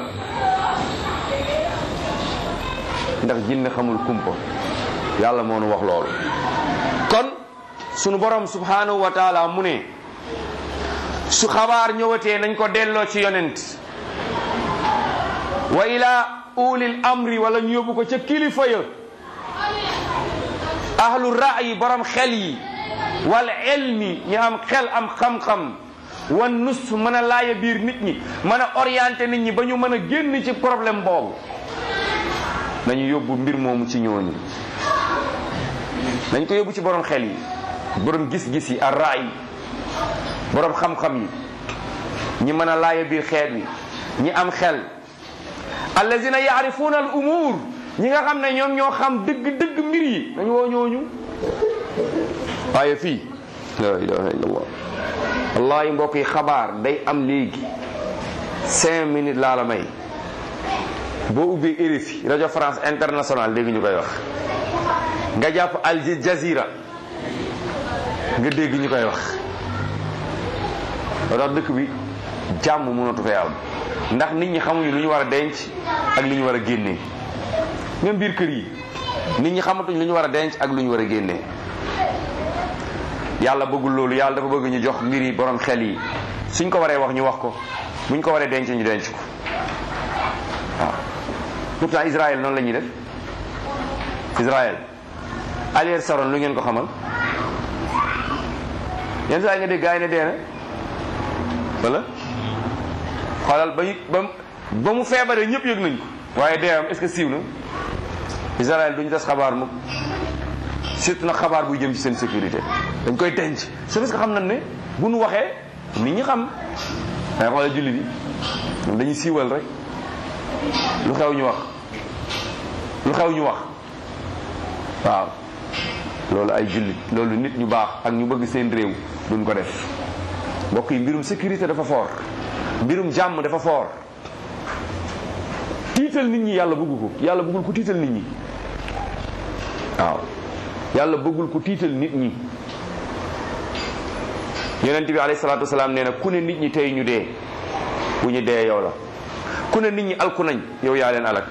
ndax jinne xamul kumpa yàlla moo nu wax loolu kon sunu borom subhanahu wa taala mu ne su xabaar ñëwatee nañ ko delloo ci yonent wa ila ulil amri wala ñu yóbbu ko ca kilifa ya ahlu ra'yi borom xel yi wal ilmi ñu am xel am xam-xam wan nus mën a laaya biir nit ñi mën a orienté nit ñi ba ñu mën a génn ci problème boobu nañu yóbbu mbir moomu ci ñooñu nañ ko yóbbu ci borom xel yi borom gis-gis yi ar raay borom xam-xam yi ñi mën a laaya biir xeet wi ñi am xel allazina yaarifuuna al umur ñi nga xam ne ñoom ñoo xam dëgg-dëgg mbir yi nañu woo ñooñu waaye fii la ilaha illallah wallahi mbokk yi xabaar day am léegi cinq minutes laa la may boo ubbee RFI rajo France internationale dégg ñu koy wax nga jàpp Al Jazeera nga dégg ñu koy wax loo tax dëkk bi jàmm mënatu fee am ndax nit ñi xamuñu lu ñu war a denc ak li ñu war a génnee même biir kër yi nit ñi xamatuñ lu ñu war a denc ak lu ñu war a génnee yàlla bëggul loolu yàlla dafa bëgg ñu jox mbir yi borom xel yi suñ ko waree wax ñu wax ko buñ ko waree denc ñu denc ko waaw pourtant Israël noonu la ñuy def Israël Ariel Sharon lu ngeen ko xamal yenn saa yi nga dégg gars yi ne dee na wala xoolal ba ñu ba ba mu feebaree ñëpp yëg nañ ko waaye dee am est-ce que siiw na Israël duñu tas xabaar mukk surtout nag xabaar buy jëm ci seen sécurité dañ koy denc c'est parce que xam nañ ne bu nu waxee nit ñi xam waaye xoolal julli bi ñoom dañuy siiwal rek lu xew ñu wax lu xew ñu wax waaw loolu ay jullit loolu nit ñu baax ak ñu bëgg seen réew duñ ko def mbokk yi mbirum sécurité dafa fort mbirum jàmm dafa fort tiital nit ñi yàlla bëggu ko yàlla bëggul ko tiital nit ñi waaw yàlla bëggul ko tiital nit ñi yonent bi alayhi salaatu wasalaam nee na ku ne nit ñi tey ñu dee bu ñu dee yow la ku ne nit ñi alku nañ yow yaa leen alak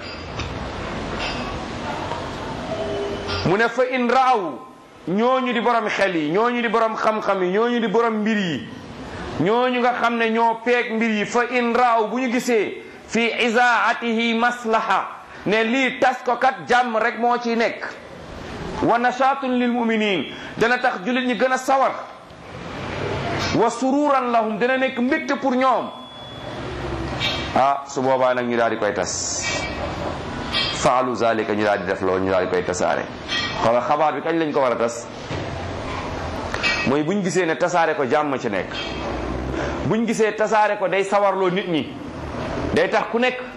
mu ne fa in raaw ñooñu di borom xel yi ñooñu di borom xam-xam yi ñooñu di borom mbir yi ñooñu nga xam ne ñoo peeg mbir yi fa in raaw bu ñu gisee fi isaatihi maslaha ne lii tas ko kat jàmm rek moo ciy nekk wa nashaatun lil muminin dana tax jullit ñi gën a sawar wa sururan lahum dana nekk mbégte pour ñoom ah su boobaa nag ñu daal di koy tas faalu zalika ñu daal di def loolu ñu daal di koy tasaare xoolal xabaar bi kañ lañ ko war a tas mooy buñ gisee ne tasaare ko jàmm ci nekk buñ gisee tasaare ko day sawarloo nit ñi day tax ku nekk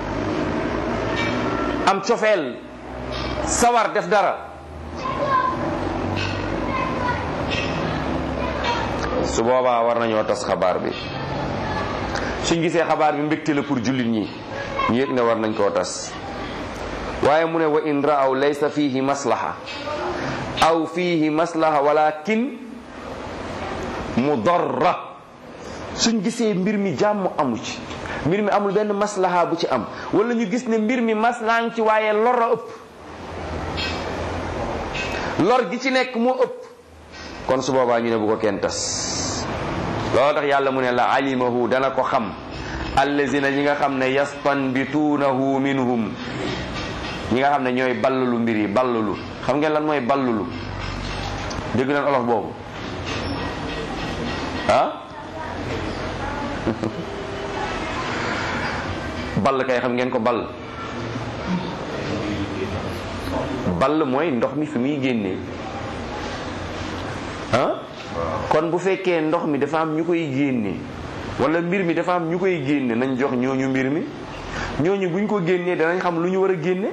am cofeel sawar def dara su boobaa war nañoo tas xabaar bi suñ gisee xabaar bi mbégte la pour jullit ñi ñu yëg ne war nañ koo tas waaye mu ne wa in raaw laysa fihi maslaha aw fihi maslaha walakin mudarra suñ gisee mbir mi jàmm amu ci mbir mi amul benn maslaha bu ci am wala ñu gis ne mbir mi maslaha ngi ci waaye lor a ëpp lor gi ci nekk moo ëpp kon su boobaa ñu ne bu ko kenn tas loolu tax yàlla mu ne la alimahu dana ko xam allazina ñi nga xam ne yastanbituunahu minhum ñi nga xam ne ñooy ballulu mbir yi ballulu xam ngeen lan mooy ballulu dégg nañ olof boobu ah ball kay xam ngeen ko ball ball mooy ndox mi fi muy génnee ah kon bu fekkee ndox mi dafa am ñu koy génne wala mbir mi dafa am ñu koy génne nañ jox ñooñu mbir mi ñooñu buñ ko génnee danañ xam lu ñu war a génne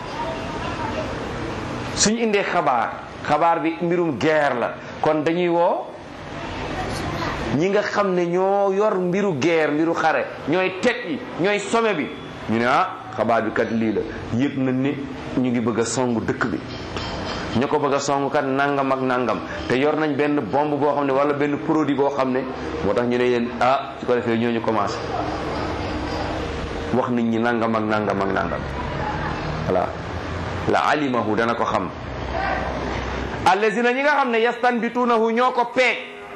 suñ indee xabaar xabaar bi mbirum guerre la kon dañuy woo ñi nga xam ne ñoo yor mbiru guerre mbiru xare ñooy tet yi ñooy sommet bi ñu ne ah xabaar bi kat lii la yëg na ni ñu ngi bëgg a song dëkk bi ñu ko bëgg a song kat nangam ak nangam te yor nañ benn bombe boo xam ne wala benn produit boo xam ne moo tax ñu ne yéen ah su ko defee ñooñu commencé wax nit ñi nangam ak nangam ak nangam voilà la alimahu dana ko xam allazina ñi nga xam ne yastanbituunahu ñoo ko peeg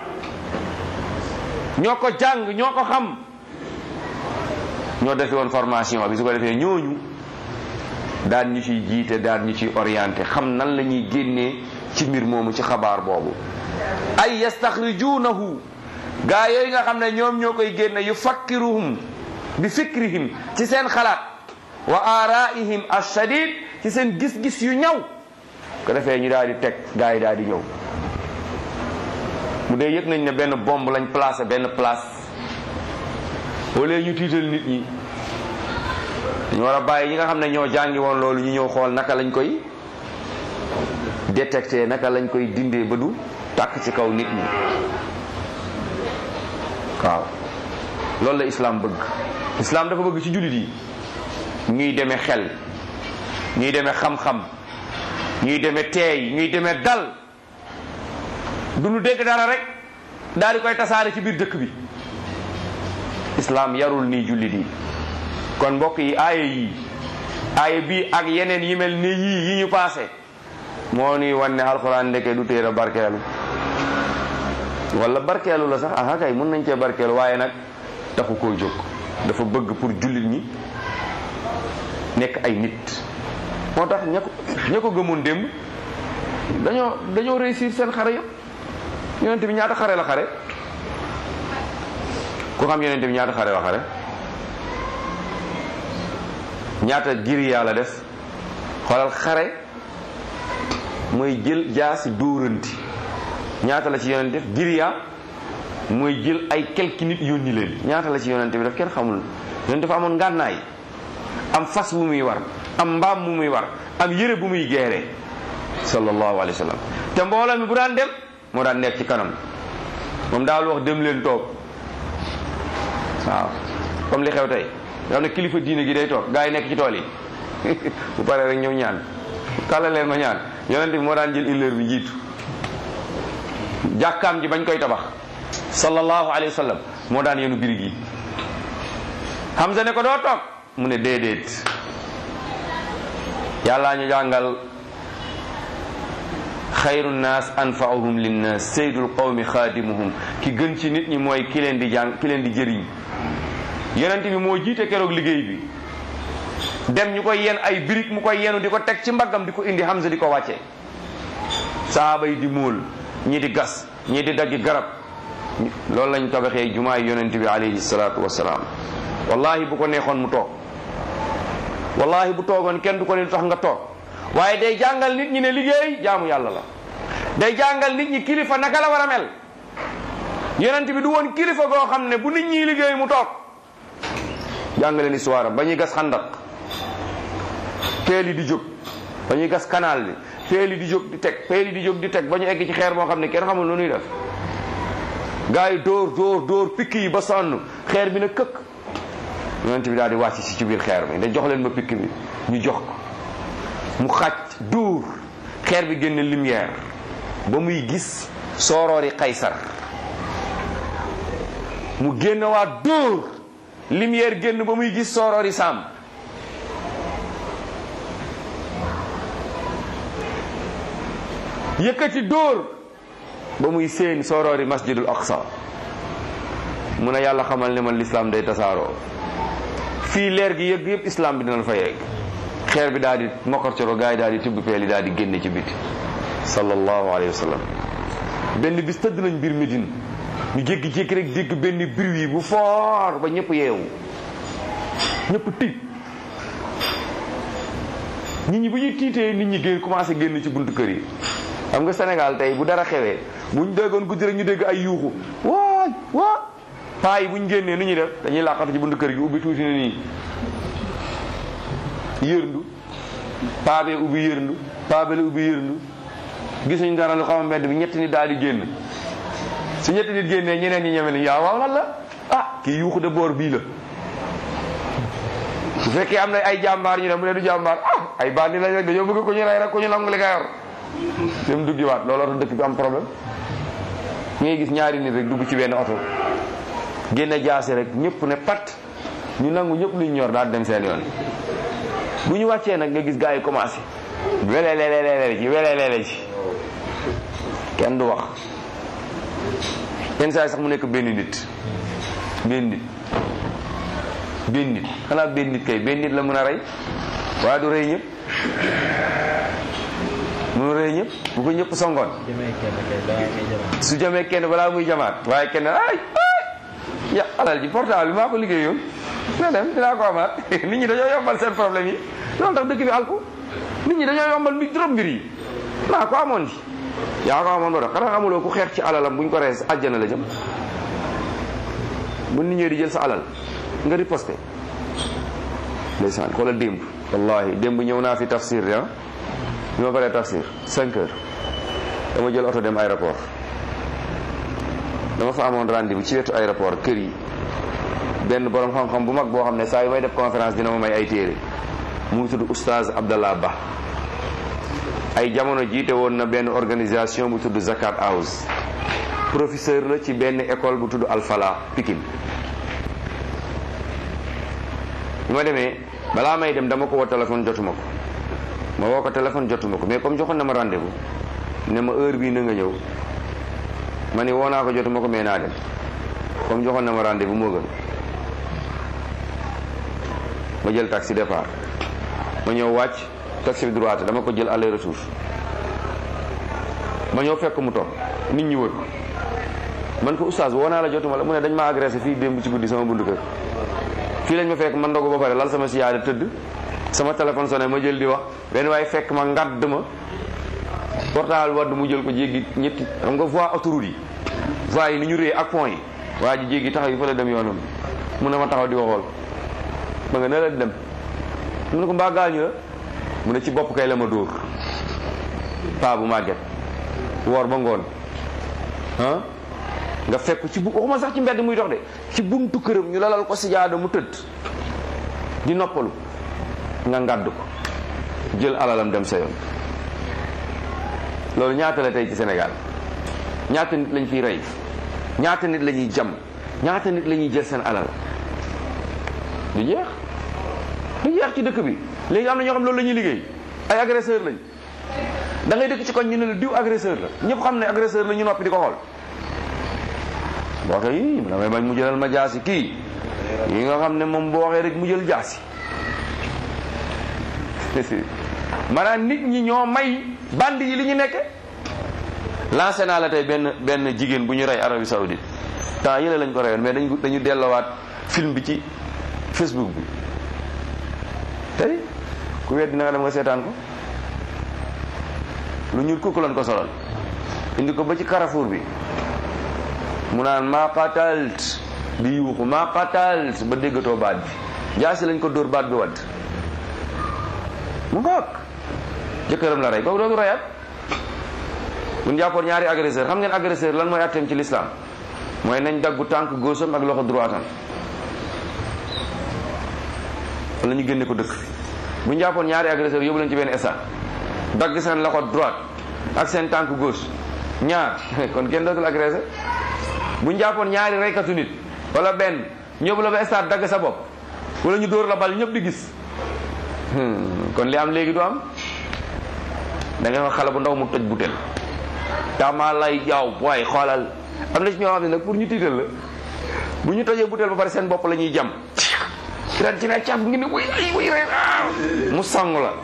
ñoo ko jàng ñoo ko xam ñoo defe woon formation bi su ko defee ñooñu daan ñu ciy jiite daan ñu ciy orienté xam nan la ñuy génnee ci mbir moomu ci xabaar boobu ay yastaxrijuunahu gaa yooyu nga xam ne ñoom ñoo koy génne yu fakkiruhum bi fikrihim ci seen xalaat wa aaraihim ashadid ci seen gis-gis yu ñaw ko defee ñu daal di teg gaa yi daal di ñëw bu dee yëg nañ ne benn bombe lañ placé benn place wala ñu tiital nit ñi ñu war a bàyyi ñi nga xam ne ñoo jàngi woon loolu ñu ñëw xool naka lañ koy détecté naka lañ koy dindee ba du tàkk ci kaw nit ñi waaw loolu la islam bëgg islam dafa bëgg ci jullit yi ñuy demee xel ñuy demee xam-xam ñuy demee teey ñuy demee dal du ñu dégg dara rek daal di koy tasaare ci biir dëkk bi islam yarul nii jullit yi kon mbokk yi aaya yi aaya bii ak yeneen yi mel ni yii yi ñu paase moo nuy wan ne alxuraan ndeke du téere barkeelu wala barkeelu la sax aha kay mun nañ cee barkeelu waaye nag taxu koo jóg dafa bëgg pour jullit ñi nekk ay nit moo tax ña ko ña ko gëmoon démb dañoo dañoo réussir seen xare yëpp yonent bi ñaata xare la xare ku xam yonent bi ñaata xare la xare ñaata giriyaa la def xoolal xare mooy jël jaasi dóoranti ñaata la ci yonent def giriyaa mooy jël ay quelques nit yónni leen ñaata la ci yonent bi def kenn xamul yonent dafa amoon ngànnaay am fas bu muy war am mbaam bu muy war am yére bu muy geeree sallallahu alayhi wa sallam te mbooloo mi bu daan dem moo daan nekk ci kanam moom daal wax dem leen toog waaw comme li xew tey nga xam ne kilifa diine gi day toog gaa yi nekk ci tool yi bu paree rek ñëw ñaan kàlla leen ma ñaan yonent bi moo daan jël illeer bi njiitu jàkkaam ji bañ koy tabax sallallahu alayhi wa sallam moo daan yenu birig yi Hamza ne ko doo toog mu ne déedéet yàllaa ñu jàngal xayru nnaas anfaahum linnaas seydul qawmi xaadimuhum ki gën ci nit ñi mooy ki leen di jàng ki leen di jëriñ yonent bi moo jiite keroog liggéey bi dem ñu koy yen ay birig mu koy yenu di ko teg ci mbaggam di ko indi Hamza di ko wàcce saaba yi di móol ñii di gas ñii di daggi garab loolu lañ tabaxee jumaay yonent bi alayhi salaatu wasalaam wallahi bu ko neexoon mu toog wallahi bu toogoon kenn du ko ne lu tax nga toog waaye day jàngal nit ñi ne liggéey jaamu yàlla la day jàngal nit ñi kilifa naka la war a mel yonent bi du woon kilifa goo xam ne bu nit ñi liggéey mu toog jàngale ni histoire ba ñuy gas xandak peel yi di jóg ba ñuy gas canal bi peel yi di jóg di teg peel yi di jóg di teg ba ñu egg ci xeer boo xam ne kenn xamul lu ñuy def gars yi dóor dóor dóor pikk yi ba sonn xeer bi na këkk yonent bi daal di wàcc si ci biir xeer bi da jox leen ma pikk bi ñu jox ko mu xàcc dóor xeer bi génne lumière ba muy gis sooroori Qaysar mu génn waa dóor lumière génn ba muy gis sooroori Saam yëkkati dóor ba muy seen sooroori masjidul aqsa mu ne yàlla xamal ne man lislaam day tasaaroo fii leer gi yëgg yëpp islam bi dinañ fa yegg xeer bi daal di mokkarcoro gars yi daal di tibb peel yi daal di génne ci biti sallallahu alayhi wa sallam benn bis tëdd nañ biir Médine ñu jékki-jékki rek dégg benn bruit bu fort ba ñëpp yeewu ñëpp tiit nit ñi bu ñuy tiitee nit ñi génn commencé génn ci buntu kër yi xam nga Sénégal tey bu dara xewee buñ déggoon guddi rek ñu dégg ay yuuxu waay waa paa yi buñ génnee nu ñuy def dañuy làqatu ci buntu kër gi ubbi tuuti na nii yërndu paa bee ubbi yërndu paa bee la ubbi yërndu gisuñ dara lu xaw a mbedd bi ñetti nit daal di génn su ñetti nit génnee ñeneen ñi ñeme ni yaa waaw lan la ah kii yuuxu de boor bii la bu fekkee am na ay jàmbaar ñu ne mu ne du jàmbaar ah ay bandi lañ rek dañoo bëgg ko ñu rey rek ko ñu nangu li nga yor dem duggiwaat looloo tax dëkk bi am problème ngay gis ñaari nit rek dugg ci benn oto génne jaase rek ñëpp ne pat ñu nangu ñëpp luñ ñor daal dem seen yoon bu ñu wàccee nag nga gis gars yi commencé welelelelele ci welelele ci kenn du wax yenn saa yi sax mu nekk benn nit benn nit benn nit xanaa benn nit kay benn nit la mën a rey waaye du rey ñëpp mënu rey ñëpp bu ko ñëpp songoon jëmee kenn kay balaa ngay jamaat. su jamee kenn balaa muy jamaat waaye kenn ay ay ya alal ji portable bi maa ko liggéeyoon na dem dinaa ko amaat nit ñi dañoo yombal seen problème yi loolu tax dëkk bi alku nit ñi dañoo yombal mbir trop mbir yi maa ko amoon ji yaa ko amoon ba dox xanaa xamuloo ku xeex ci alalam buñ ko rees àjjana la jëm bu nit ñi di jël sa alal nga riposté ndeysaan xoolal démb wallahi démb ñëw naa fi tafsir ya bi ma paree tafsir 5 heures dama jël oto dem aéroport dama fa amoon rendez-vous ci wetu aéroport kër yi benn borom xam-xam bu mag boo xam ne saa yu may def conférence dina ma may ay téere mu ngi tudd oustaz Abdallah Ba ay jamono jiite woon na benn organisation bu tudd Zakat House professeur la ci benn école bu tudd Alfala Pikine bi ma demee balaa may dem dama ko woo téléphone jotuma ko ma woo ko téléphone jotuma ko mais comme joxoon na ma rendez-vous ne ma heure bii na nga ñëw ma ni woo naa ko jotuma ko mais naa dem comme joxoon na ma rendez-vous moo gën ma jël taxi départ ma ñëw wàcc taxi bi droite dama ko jël aller retour ma ñëw fekk mu toog nit ñi wër ko man ko oustaz woo naa la jotuma la mu ne dañ ma agressé fii démb ci guddi sama buntu kër fii lañ ma fekk man ndogu ba pare lal sama siyaada tëdd sama téléphone sonné ma jël di wax benn waaye fekk ma ngadd ma portable wadd mu jël ko jéggi ñetti xam nga voie autoroute yi voie yi ni ñu rée ak pont yi waa ji jéggi taxaw yi fa la dem yoonam mu ne ma taxaw di waxool ma nga ne la dem mu ne ko mbaa gaañu la mu ne ci bopp kay la ma dóor paa bu màgget woor ba ngoon ah nga fekk ci bu waxuma sax ci mbedd muy dox de ci buntu këram ñu lalal ko sijaada mu tëdd di noppalu nga ngàdd ko jël alalam dem sa yoon loolu ñaata la tey ci Sénégal ñaata nit lañ fiy rey ñaata nit la ñuy jam ñaata nit la ñuy jël seen alal du jeex du jeex ci dëkk bi léegi am na ñoo xam loolu la ñuy liggéey ay agresseur lañ da ngay dëkk ci koñ ñu ne la diw agresseur la ñëpp xam ne agresseur la ñu noppi di ko xool boo waxee yii damay bañ mu jëlal ma jaasi kii yi nga xam ne moom boo waxee rek mu jël jaasi maanaam nit ñi ñoo may band yi li ñu nekk lancé naa la tey benn benn jigéen bu ñu rey Arabie Saoudite temps yële lañ ko reyoon mais dañ dañu delloowaat film bi ci Facebook bi tey ku weddi na nga dem nga seetaan ko lu ñuul kooku lañ ko solal indi ko ba ci Carrefour bi mu naan maa qatalt di yuuxu maa qatalt ba déggatoo baat bi jaasi lañ ko dóor baat bi wadd mu ngoog jëkkëram la rey kooku dootu reyaat bu ñu jàppoon ñaari agresseur xam ngeen agresseur lan mooy atteem ci l'islam mooy nañ daggu tànk góosam ak loxo droitam wala ñu génne ko dëkk bu ñu jàppoon ñaari agresseur yóbbu leen ci benn stade dagg seen loxo droite ak seen tànk gauche ñaar kon kenn dootul agressé bu ñu jàppoon ñaari reykatu nit wala benn ñëw la ba stade dagg sa bopp wala ñu dóor la bal ñëpp di gis Hmm, kon li am léegi du am da nga wax xale bu ndaw mu toj butel dama lay jaaw waaye xoolal am na ci ñoo xam ne nag pour ñu tiital la bu ñu tojee butel ba pare seen bopp la ñuy jam ren ci ne càmm ngi ne wuy ay wuy rek ah mu sangu la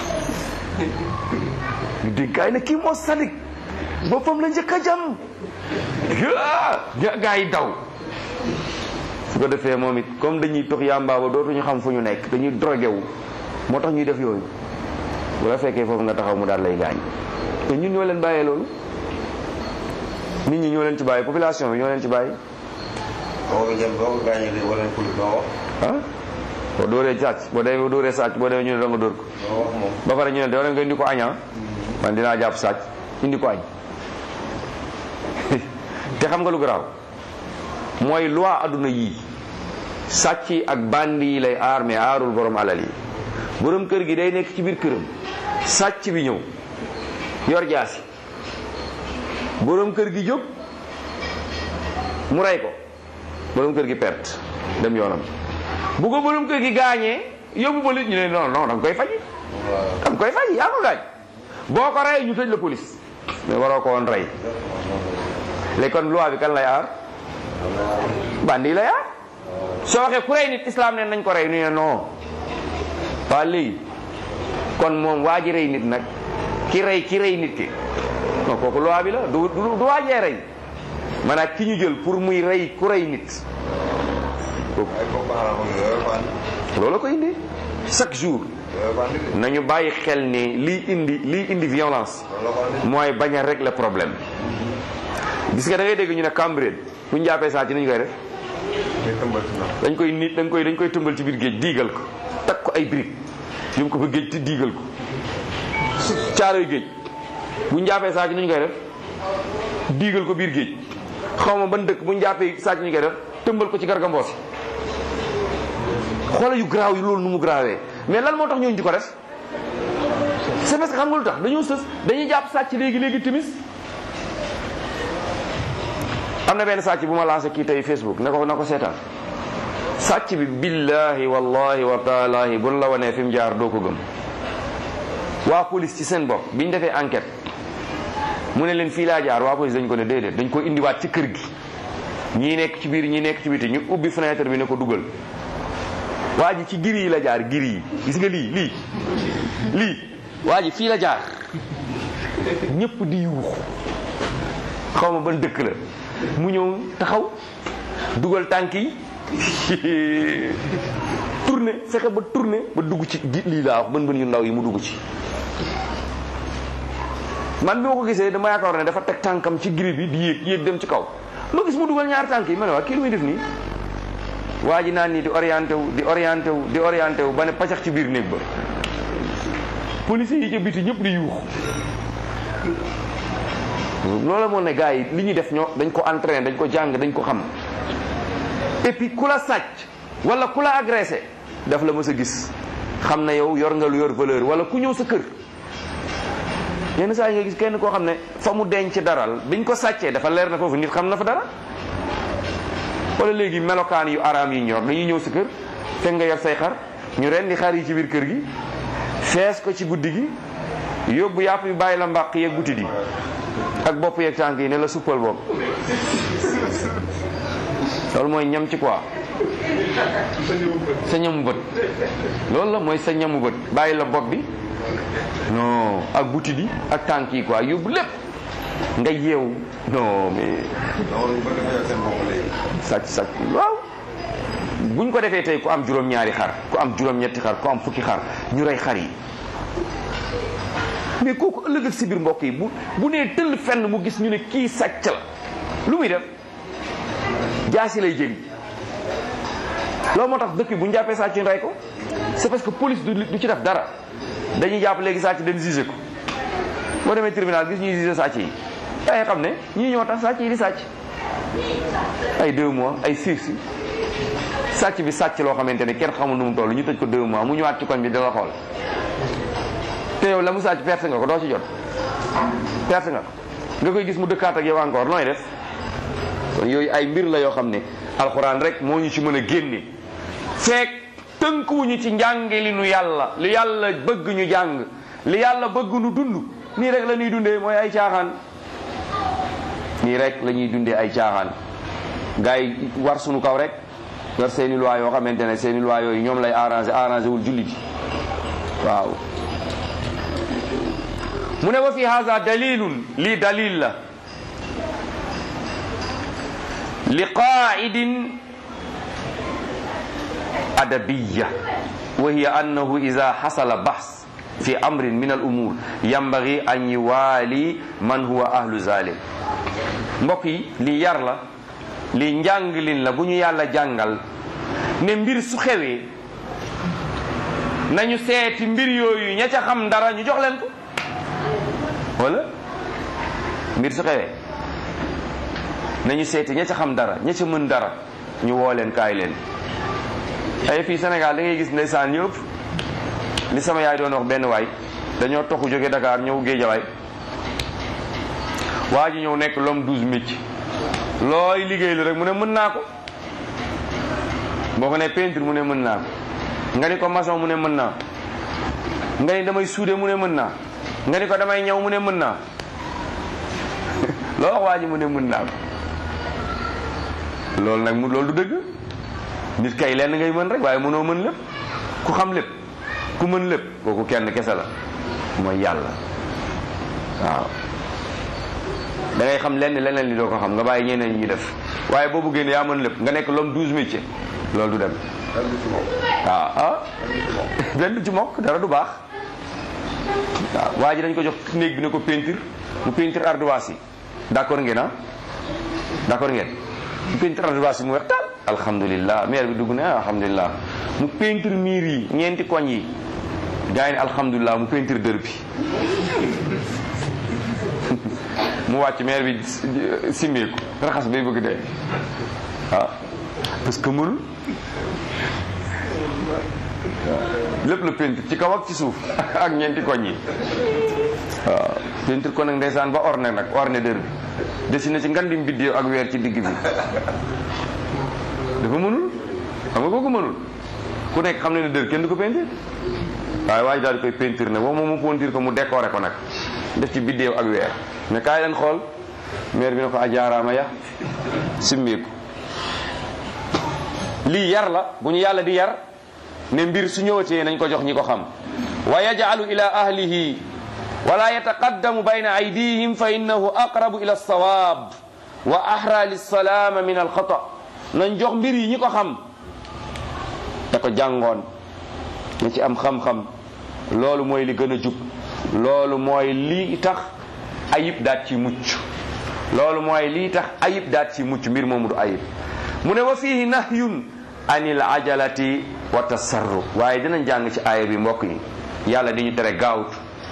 ñu dénkaay ne kii moo sadik boppam la njëkk a jam gaa yi daw su ko defee moom it comme dañuy tox yàmbaa ba dootuñu xam fu ñu nekk dañuy drogué wu moo tax ñuy def yooyu bu la fekkee foofu nga taxaw mu daal lay gaañ te ñun ñoo leen bàyyee loolu nit ñi ñoo leen ci bàyyi population bi ñoo leen ci bàyyi boo ko jëm boo ko gaañee de wala police doo wax ah boo dóoree sàcc boo demee boo dóoree sàcc boo demee ñu ne da nga dóor ko doo wax moom ba pare ñu ne doo nga indi ko aña man dinaa jàpp sàcc indi ko añ te xam nga lu garaaw mooy loi adduna yii sàcc yi ak bandi yi lay aar mais aarul borom alal yi borom kër gi day nekk ci biir këram sàcc bi ñëw yor jaasi borom kër gi jóg mu rey ko borom kër gi perte dem yoonam bu ko borom kër gi gaañee yóbbu police ñu ne non non da nga koy faji da nga koy faji yaa ko gaañ boo ko rey ñu tëj la police mais waroo ko woon rey léegi kon loi bi kan lay aar bandi lay aar soo waxee ku rey nit islam ne nañ ko rey ñu ne non waa léegi kon moom waa ji rey nit nag ki rey ki rey nit ki non kooku loi bi la du du du waajee rey maanaam ki ñu jël pour muy rey ku rey nit kooku ay bokk xaram ak yooyu bandi loolu ko indi chaque jour yooyu bandi de nañu bàyyi xel ni lii indi lii indi violence loolu la ko andi mooy bañ a régler problème gis nga da ngay dégg ñu ne Cambérène bu ñu jàppee saa ci nañu koy def ñu tëmbal ci ndox dañ koy nit dañ koy dañ koy tëmbal ci biir géej diigal ko takk ko ay briques yóbbu ko ba géej te diigal ko caaroy géej bu ñu jàppee saa ci nañu koy def diigal ko biir géej xaw ma ban dëkk bu ñu jàppee saa ci nañu koy def tëmbal ko ci gargamboos xoola yu garaaw yi loolu nu mu garaawee mais lan moo tax ñooñu di ko def c'est parce que xam nga lu tax dañoo sës dañuy jàpp sàcc léegi léegi timis am na benn sàcc bu ma lancé kii tey Facebook ne ko na ko seetaan sàcc bi billahi wallahi wa taalahi buñ la wanee fi mu jaar doo ko gëm waa police ci seen bopp biñ defee enquête mu ne leen fii laa jaar waa police dañ ko ne déedéet dañ ko indiwaat ci kër gi ñii nekk ci biir ñii nekk ci biti ñu ubbi fenêtre bi ne ko dugal waa ji ci giri yi la jaar giri yi gis nga lii lii lii waa ji fii la jaar ñëpp di yuuxu xaw ma ban dëkk la mu ñëw taxaw dugal tànk yi tourné fexe ba tourné ba dugg ci gi lii laa wax bën bën yu ndaw yi mu dugg ci man bi ma ko gisee dama yaakaar ne dafa teg tànkam ci giri bi di yéeg yéeg dem ci kaw ma gis mu dugal ñaar tànk yi ma ne waa kii lu muy def nii waa ji naan nii di orienté wu di orienté wu di orienté wu ba ne pacax ci biir néeg ba policiers yi ca biti ñëpp di yuux loolu moo ne gars yi li ñuy def ñoo dañ ko entraîné dañ ko jàng dañ ko xam et puis ku la sàcc wala ku la agressé daf la mës a gis xam na yow yor nga lu yor valeur wala ku ñëw sa kër yenn saa yi nga gis kenn koo xam ne fa mu denc daral biñ ko sàccee dafa leer na foofu nit xam na fa dara wala léegi melokaan yu araam yi ñor dañuy ñëw sa kër fekk nga yor say xar ñu rendi xar yi ci biir kër gi fees ko ci guddi gi yóbbu yàpp yi bàyyi la mbàq yeeg butit yi ak bopp yeeg tànk yi ne la suppal boobu loolu mooy ñam ci quoi sa ñamu bët loolu la mooy sa ñamu bët bàyyi la bopp bi non ak butit yi ak tànk yi quoi yóbbu lépp nga yeewu non mais loolu ñu bëgg a seen bopp léegi sàcc sàcc waaw buñ ko defee tey ku am juróom-ñaari xar ku am juróom-ñetti xar ku am fukki xar ñu rey xar yi mais kooku ëllëg ak si biir mbokk yi bu bu nee tëll fenn mu gis ñu ne kii sàcc la lu muy def jaasi lay jëli loolu moo tax dëkk bi bu ñu jàppee sàcc ñu rey ko c'est parce que police du du ci def dara dañuy jàpp léegi sàcc dem jugé ko boo demee tribunal gis ñuy jugé sàcc yi dangay xam ne ñii ñoo tax sàcc yi di sàcc ay deux mois ay six sàcc bi sàcc loo xamante ne kenn xamul nu mu toll ñu tëj ko deux mois mu ñëwaat ci koñ bi di la xool te yow la mu sàcc perte nga ko doo ci jot perte nga ko nga koy gis mu dëkkaat ak yow encore nooy def kon yooyu ay mbir la yoo xam ne alxuraan rek moo ñu ci mën a génne feek tënkuwuñu ci njànge li nu yàlla li yàlla bëgg ñu jàng li yàlla bëgg nu dund nii rek la ñuy dundee mooy ay caaxaan nii rek la ñuy dundee ay caaxaan gars yi war sunu kaw rek yor seeni loi yoo xamante ne seeni loi yooyu ñoom lay arrangé arrangé wul jullit yi waaw mu ne wa fi haza dalilun lii dalil la li qaidin adabiya wa hiya annahu ida xasala bahs fi amrin min al umur yambagi an yuwaali man huwa ahlu zalim mbokk yi lii yar la lii njànglin la bu ñu yàlla jàngal ne mbir su xewee nañu seeti mbir yooyu ña ca xam dara ñu jox leen ko wala mbir su xewee nañu seeti ña ca xam dara ña ca mën dara ñu woo leen kaay leen ay fii Sénégal da ngay gis ndeysaan ñëpp li sama yaay doon wax benn waay dañoo toxu jóge Dakar ñëw Géejawaay waa ji ñëw nekk l'homme douze métiers looy liggéey lu rek mu ne mën naa ko boo ko ne peinture mu ne mën naa ko nga ni ko maçon mu ne mën naa nga ni damay suude mu ne mën naa nga ni ko damay ñëw mu ne mën naa loo wax waa ji mu ne mën naa ko loolu nag mu loolu du dëgg nit kay lenn ngay mën rek waaye mënoo mën lépp ku xam lépp ku mën lépp kooku kenn kese la mooy yàlla waaw da ngay xam lenn leneen li doo ko xam nga bàyyi ñeneen ñi def waaye boo bëggee ne yaa mën lépp nga nekk l'homme douze métiers loolu du dem waaw ah benn du ci mokk dara du baax waaw waa ji dañ ko jox néeg bi ne ko peinture mu peinture ardoise yi d'accord ngeen ah d'accord ngeen mu peinture ardoise yi mu weex taal alhamdulilah maire bi dugg ne alhamdulilah mu peinture miir yi ñeenti koñ yi gars yi ne alhamdulilah mu peinture dër bi mu wàcc maire bi simmeeku raxas bay bëgg dee waaw parce que mënul lépp la peinture ci kaw ak ci suuf ak ñeenti koñ yi waaw peinture ko nag ndeysaan ba orne nag orne dër bi dessiné ci ngandim biddéew ak weer ci digg bi dafa mënul xam nga kooku mënul ku nekk xam ne ne dër kenn du ko peinture waaye waaye daal di koy peinture nag moom moom mu peinture ko mu décoré ko nag def ci biddéew ak weer mais kaay leen xool maire bi ne ko ajaaraama ya simmeeku lii yar la bu ñu yàlla di yar ne mbir su ñëwatee nañ ko jox ñi ko xam wa yaj'alu ila ahlihi wala yataqaddamu bayna aydihim fa innahu aqrabu ila alsawab wa ahra lilsalama min alxata nañ jox mbir yi ñi ko xam te ko jàngoon na ci am xam-xam loolu mooy li gën a jub loolu mooy lii tax ayib daat ci mucc loolu mooy lii tax ayib daat ci mucc mbir moomu du ayib mu ne wa fihi nahyun anil ajalati wa tasarruf waaye dinañ jàng ci aaya bi mbokk yi yàlla di ñu tere gaawtu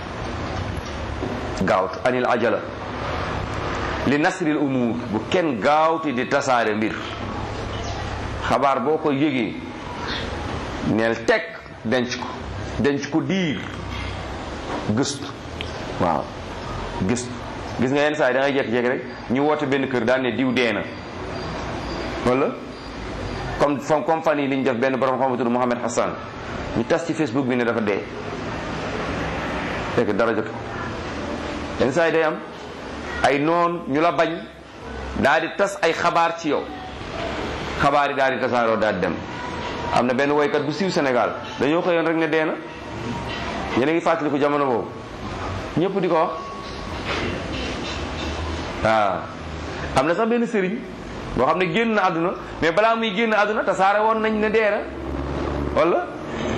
gaawtu anil ajala li nasril umur bu kenn gaawti di tasaare mbir xabaar boo ko yëgee neel teg denc ko denc ko diir gëstu waaw gëstu gis nga yenn saa yi da ngay jékki-jékki rek ñu woote benn kër daan ne diw dee na wala comme comme fan yi li ñu def benn borom xam tudd Mohamed Hassan ñu tas ci Facebook bi ne dafa dee fekk dara jot yenn saa yi day am ay noon ñu la bañ daal di tas ay xabaar ci yow xabaar yi daal di tasaaroo daal di dem am na benn woykat bu siiw Sénégal dañoo xëyoon rek ne dee na yéen a ngi fàttali ko jamono boobu ñëpp di ko wax waaw am na sax benn sëriñ boo xam ne génn na àdduna mais balaa muy génn àdduna tasaare woon nañ ne dee na wala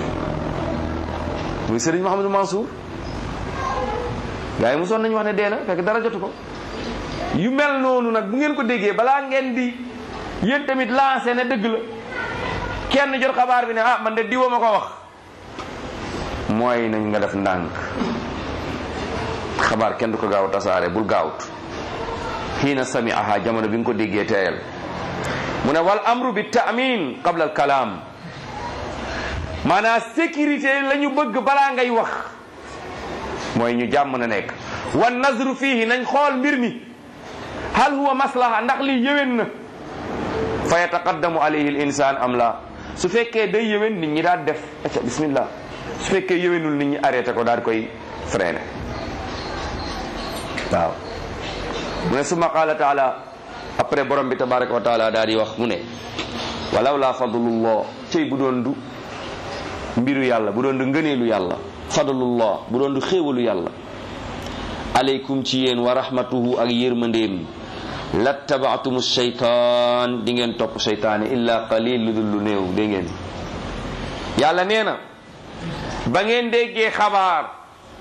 muy sëriñ Mouhamadou Mansour gars yi mosoon nañu wax ne dee na fekk dara jotu ko yu mel noonu nag bu ngeen ko déggee balaa ngeen di yéen tamit lancé ne dëgg la kenn jot xabaar bi ne ah man de diwa ma ko wax mooy nañ nga def ndànk xabaar kenn du ko gaaw tasaare bul gaawut xiina sami aha jamono bi nga ko déggee teeyal mu ne wal amru bi taamin qabla al kalaam maanaam sécurité la ñu bëgg balaa ngay wax mooy ñu jàmm na nekk wan nazru fiihi nañ xool mbir mi hal huwa maslaha ndax li yéwén na fa yataqaddamu alayhi al insaan am la su fekkee day yëwén nit ñi daal def acca bismillah su fekkee yëwénul nit ñi arrêté ko daal koy freiné waaw mu ne summa qaala taala après borom bi tabaraka wa taala daal di wax mu ne walaw la fadlullah cey bu doon du mbiru yàlla bu doon du ngëneelu yàlla fadlullah bu doon du xéewalu yàlla aleykum ci yéen wa rahmatuhu ak yërmandeem lattabaatum sheytaan di ngeen topp sheytaane illa qalil lu dul lu néew dégg ngeen yàlla nee na ba ngeen déggee xabaar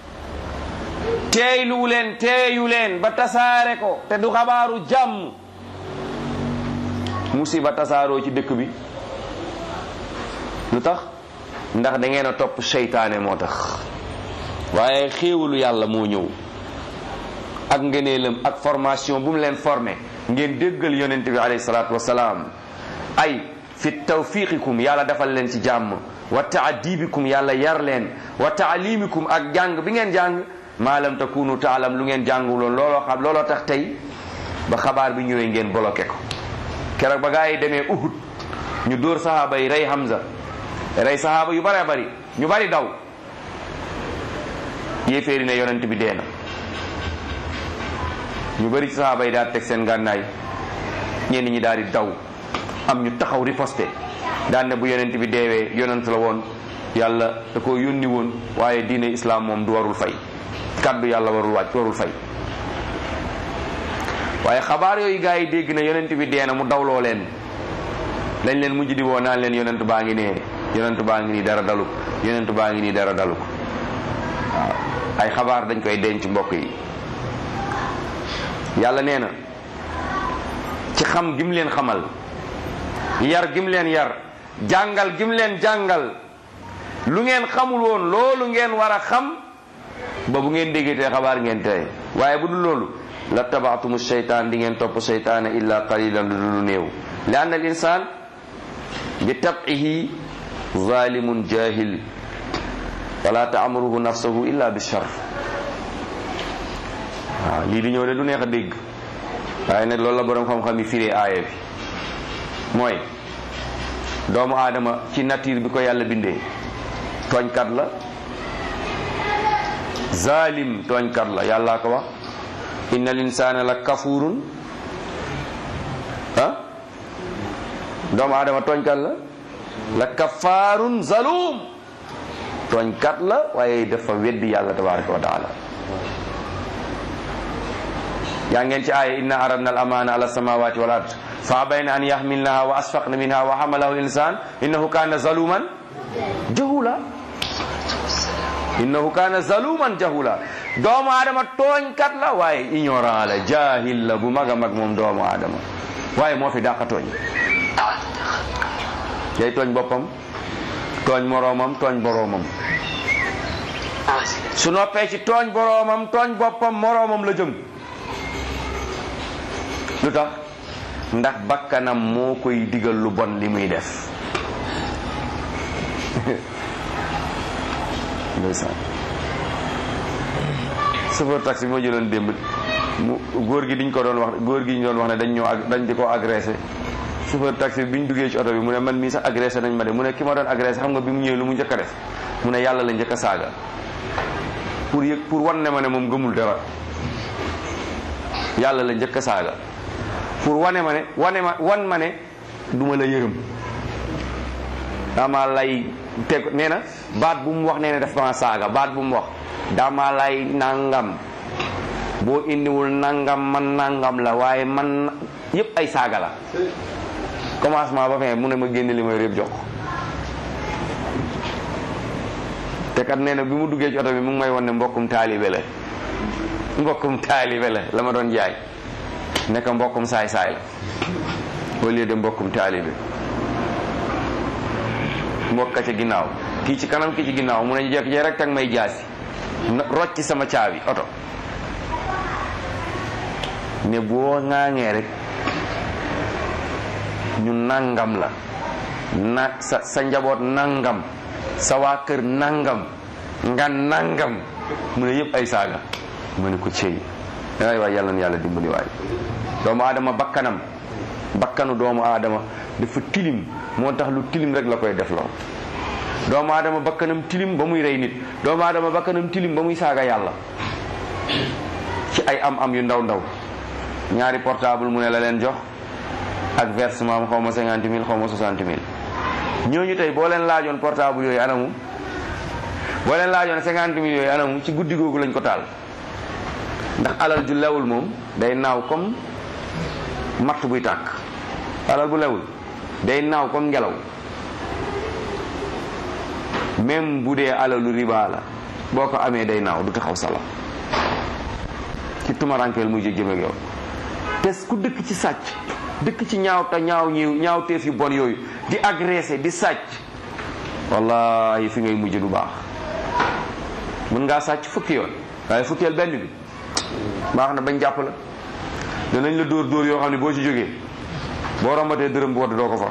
teeylu leen teeyu leen ba tasaare ko te du xabaaru jàmm musiba tasaaroo ci dëkk bi lu tax ndax da ngeen a topp seytaane moo tax waaye xéewalu yàlla moo ñëw ak ngëneelam ak formation bu mu leen formé ngeen déggal yonent bi alayhi salaatu wasalaam ay fi tawfiqikum yàlla defal leen ci jàmm wa taadibikum yàlla yar leen wa taalimikum ak jàng bi ngeen jàng maa lam takunu taalam lu ngeen jànguloon looloo xam looloo tax tey ba xabaar bi ñëwee ngeen bloqué ko keroog ba gaa yi demee Uhud ñu dóor sahaaba yi rey Hamza rey sahaaba yu bare bari ñu bari daw yéeféeri ne yonent bi dee na ñu bari ci sahaaba yi daal teg seen gànnaay ñenn ñi daal di daw am ñu taxaw riposté daan ne bu yonent bi deewee yonent la woon yàlla da ko yónni woon waaye diine islam moom du warul fay kaddu yàlla warul wàcc warul fay waaye xabaar yooyu gaa yi dégg na yonent bi dee na mu dawloo leen dañ leen mujj di woo naan leen yonent baa ngi nee yonent baa ngi nii dara dalu ko yonent baa ngi nii dara dalu ko waaw ay xabaar dañ koy denc mbokk yi yàlla nee na ci xam gim leen xamal yar gim leen yar jàngal gim leen jàngal lu ngeen xamul woon loolu ngeen war a xam ba bu ngeen déggatee xabaar ngeen tey waaye bu dul loolu la tabaatumu seytaan di ngeen topp seytaane illa qalilan lu dul néew li anna al insaan bi tabihi zalimun jahil wala taamuruhu nafsahu illa bi shar waaw lii di ñëw de du neex a dégg waaye nag loolu la borom xam-xam yi firee aaya bi mooy doomu aadama ci nature bi ko yàlla bindee tooñkat la zalim tooñkat la yàllaa ko wax inna al insana la kafurun ah doomu aadama tooñkat la la kafaarun zalum tooñkat la waaye dafa weddi yàlla tabaraka wa taala yaa ngeen ci aaya inna aradna al amana ala samawati wal ard fa abayna an yahmilnaha wa asfaqna minha wa hamalahu al insan innahu kana zaluman jahula innahu kana zaluman jahula doomu aadama tooñkat la waaye ignorant la jahil la bu mag a mag moom doomu aadama waaye moo fi dàqa tooñ day tooñ boppam tooñ moroomam tooñ boroomam su noppee ci tooñ boroomam tooñ boppam moroomam la jëm lu tax ndax bakkanam moo koy digal lu bon li muy def ndeysaan chauffeur taxi bi ma jëloon démb mu góor gi diñ ko doon wax góor gi ñu doon wax ne dañ ñëw ag dañ di ko agressé chauffeur taxi bi bi ñu duggee ci oto bi mu ne man mii sax agressé nañ ma de mu ne ki ma doon agressé xam nga bi mu ñëwee lu mu njëkk a def mu ne yàlla la njëkk a saaga pour yëg pour wan ne ma ne moom gëmul dara yàlla la njëkk a saaga pour wane ma ne wane ma wan ma ne duma la yërëm dama lay teg nee na baat bu mu wax nee na daf ma saaga baat bu mu wax dama lay nangam boo indiwul nangam man nangam la waaye man yépp ay saaga la commencement ba fin mu ne ma génne li may yëpp jox te kat nee na bi mu duggee ci oto bi mu ngi may wan ne mbokkum taalibe la mbokkum taalibe la la ma doon jaay nekk mbokkum saay saay la au lieu de mbokkum taalibe mbokka ca ginnaaw kii ci kanam kii ci ginnaaw mu ne jekk jee rek tag may jaasi rocc sama caabi oto ne boo ŋaaŋee rek ñu nangam la na sa sa njaboot nangam sa waa kër nangam nga nangam mu ne yëpp ay saaga mu ne ko cëy ay waay yàlla na yàlla dimbali waay doomu aadama bakkanam bakkanu doomu aadama dafa tilim moo tax lu tilim rek la koy def loo doomu aadama bakkanam tilim ba muy rey nit doomu aadama bakkanam tilim ba muy saaga yàlla ci ay am am yu ndaw ndaw ñaari portable mu ne la leen jox ak versement xaw ma cinquante mille xaw ma soixante mille ñooñu tey boo leen laajoon portable yooyu anamu boo leen laajoon cinquante mille yooyu anamu ci guddi googu lañ ko taal ndax alal ju lewul moom day naaw comme matt buy tàkk alal bu lewul day naaw comme ngelaw même bu dee alalu riba la boo ko amee day naaw du taxaw sala ci tumarankeel muy jëm ak yow te ku dëkk ci sàcc dëkk ci ñaaw ta ñaaw ñiw ñaaw teef yu bon yooyu di agressé di sàcc wallahi fi ngay mujj du baax mën ngaa sàcc fukki yoon waaye fukkeel benn bi baax na bañ jàpp la danañ la dóor dóor yoo xam ne boo ci jógee boo rombatee dërëm bu wadd doo ko for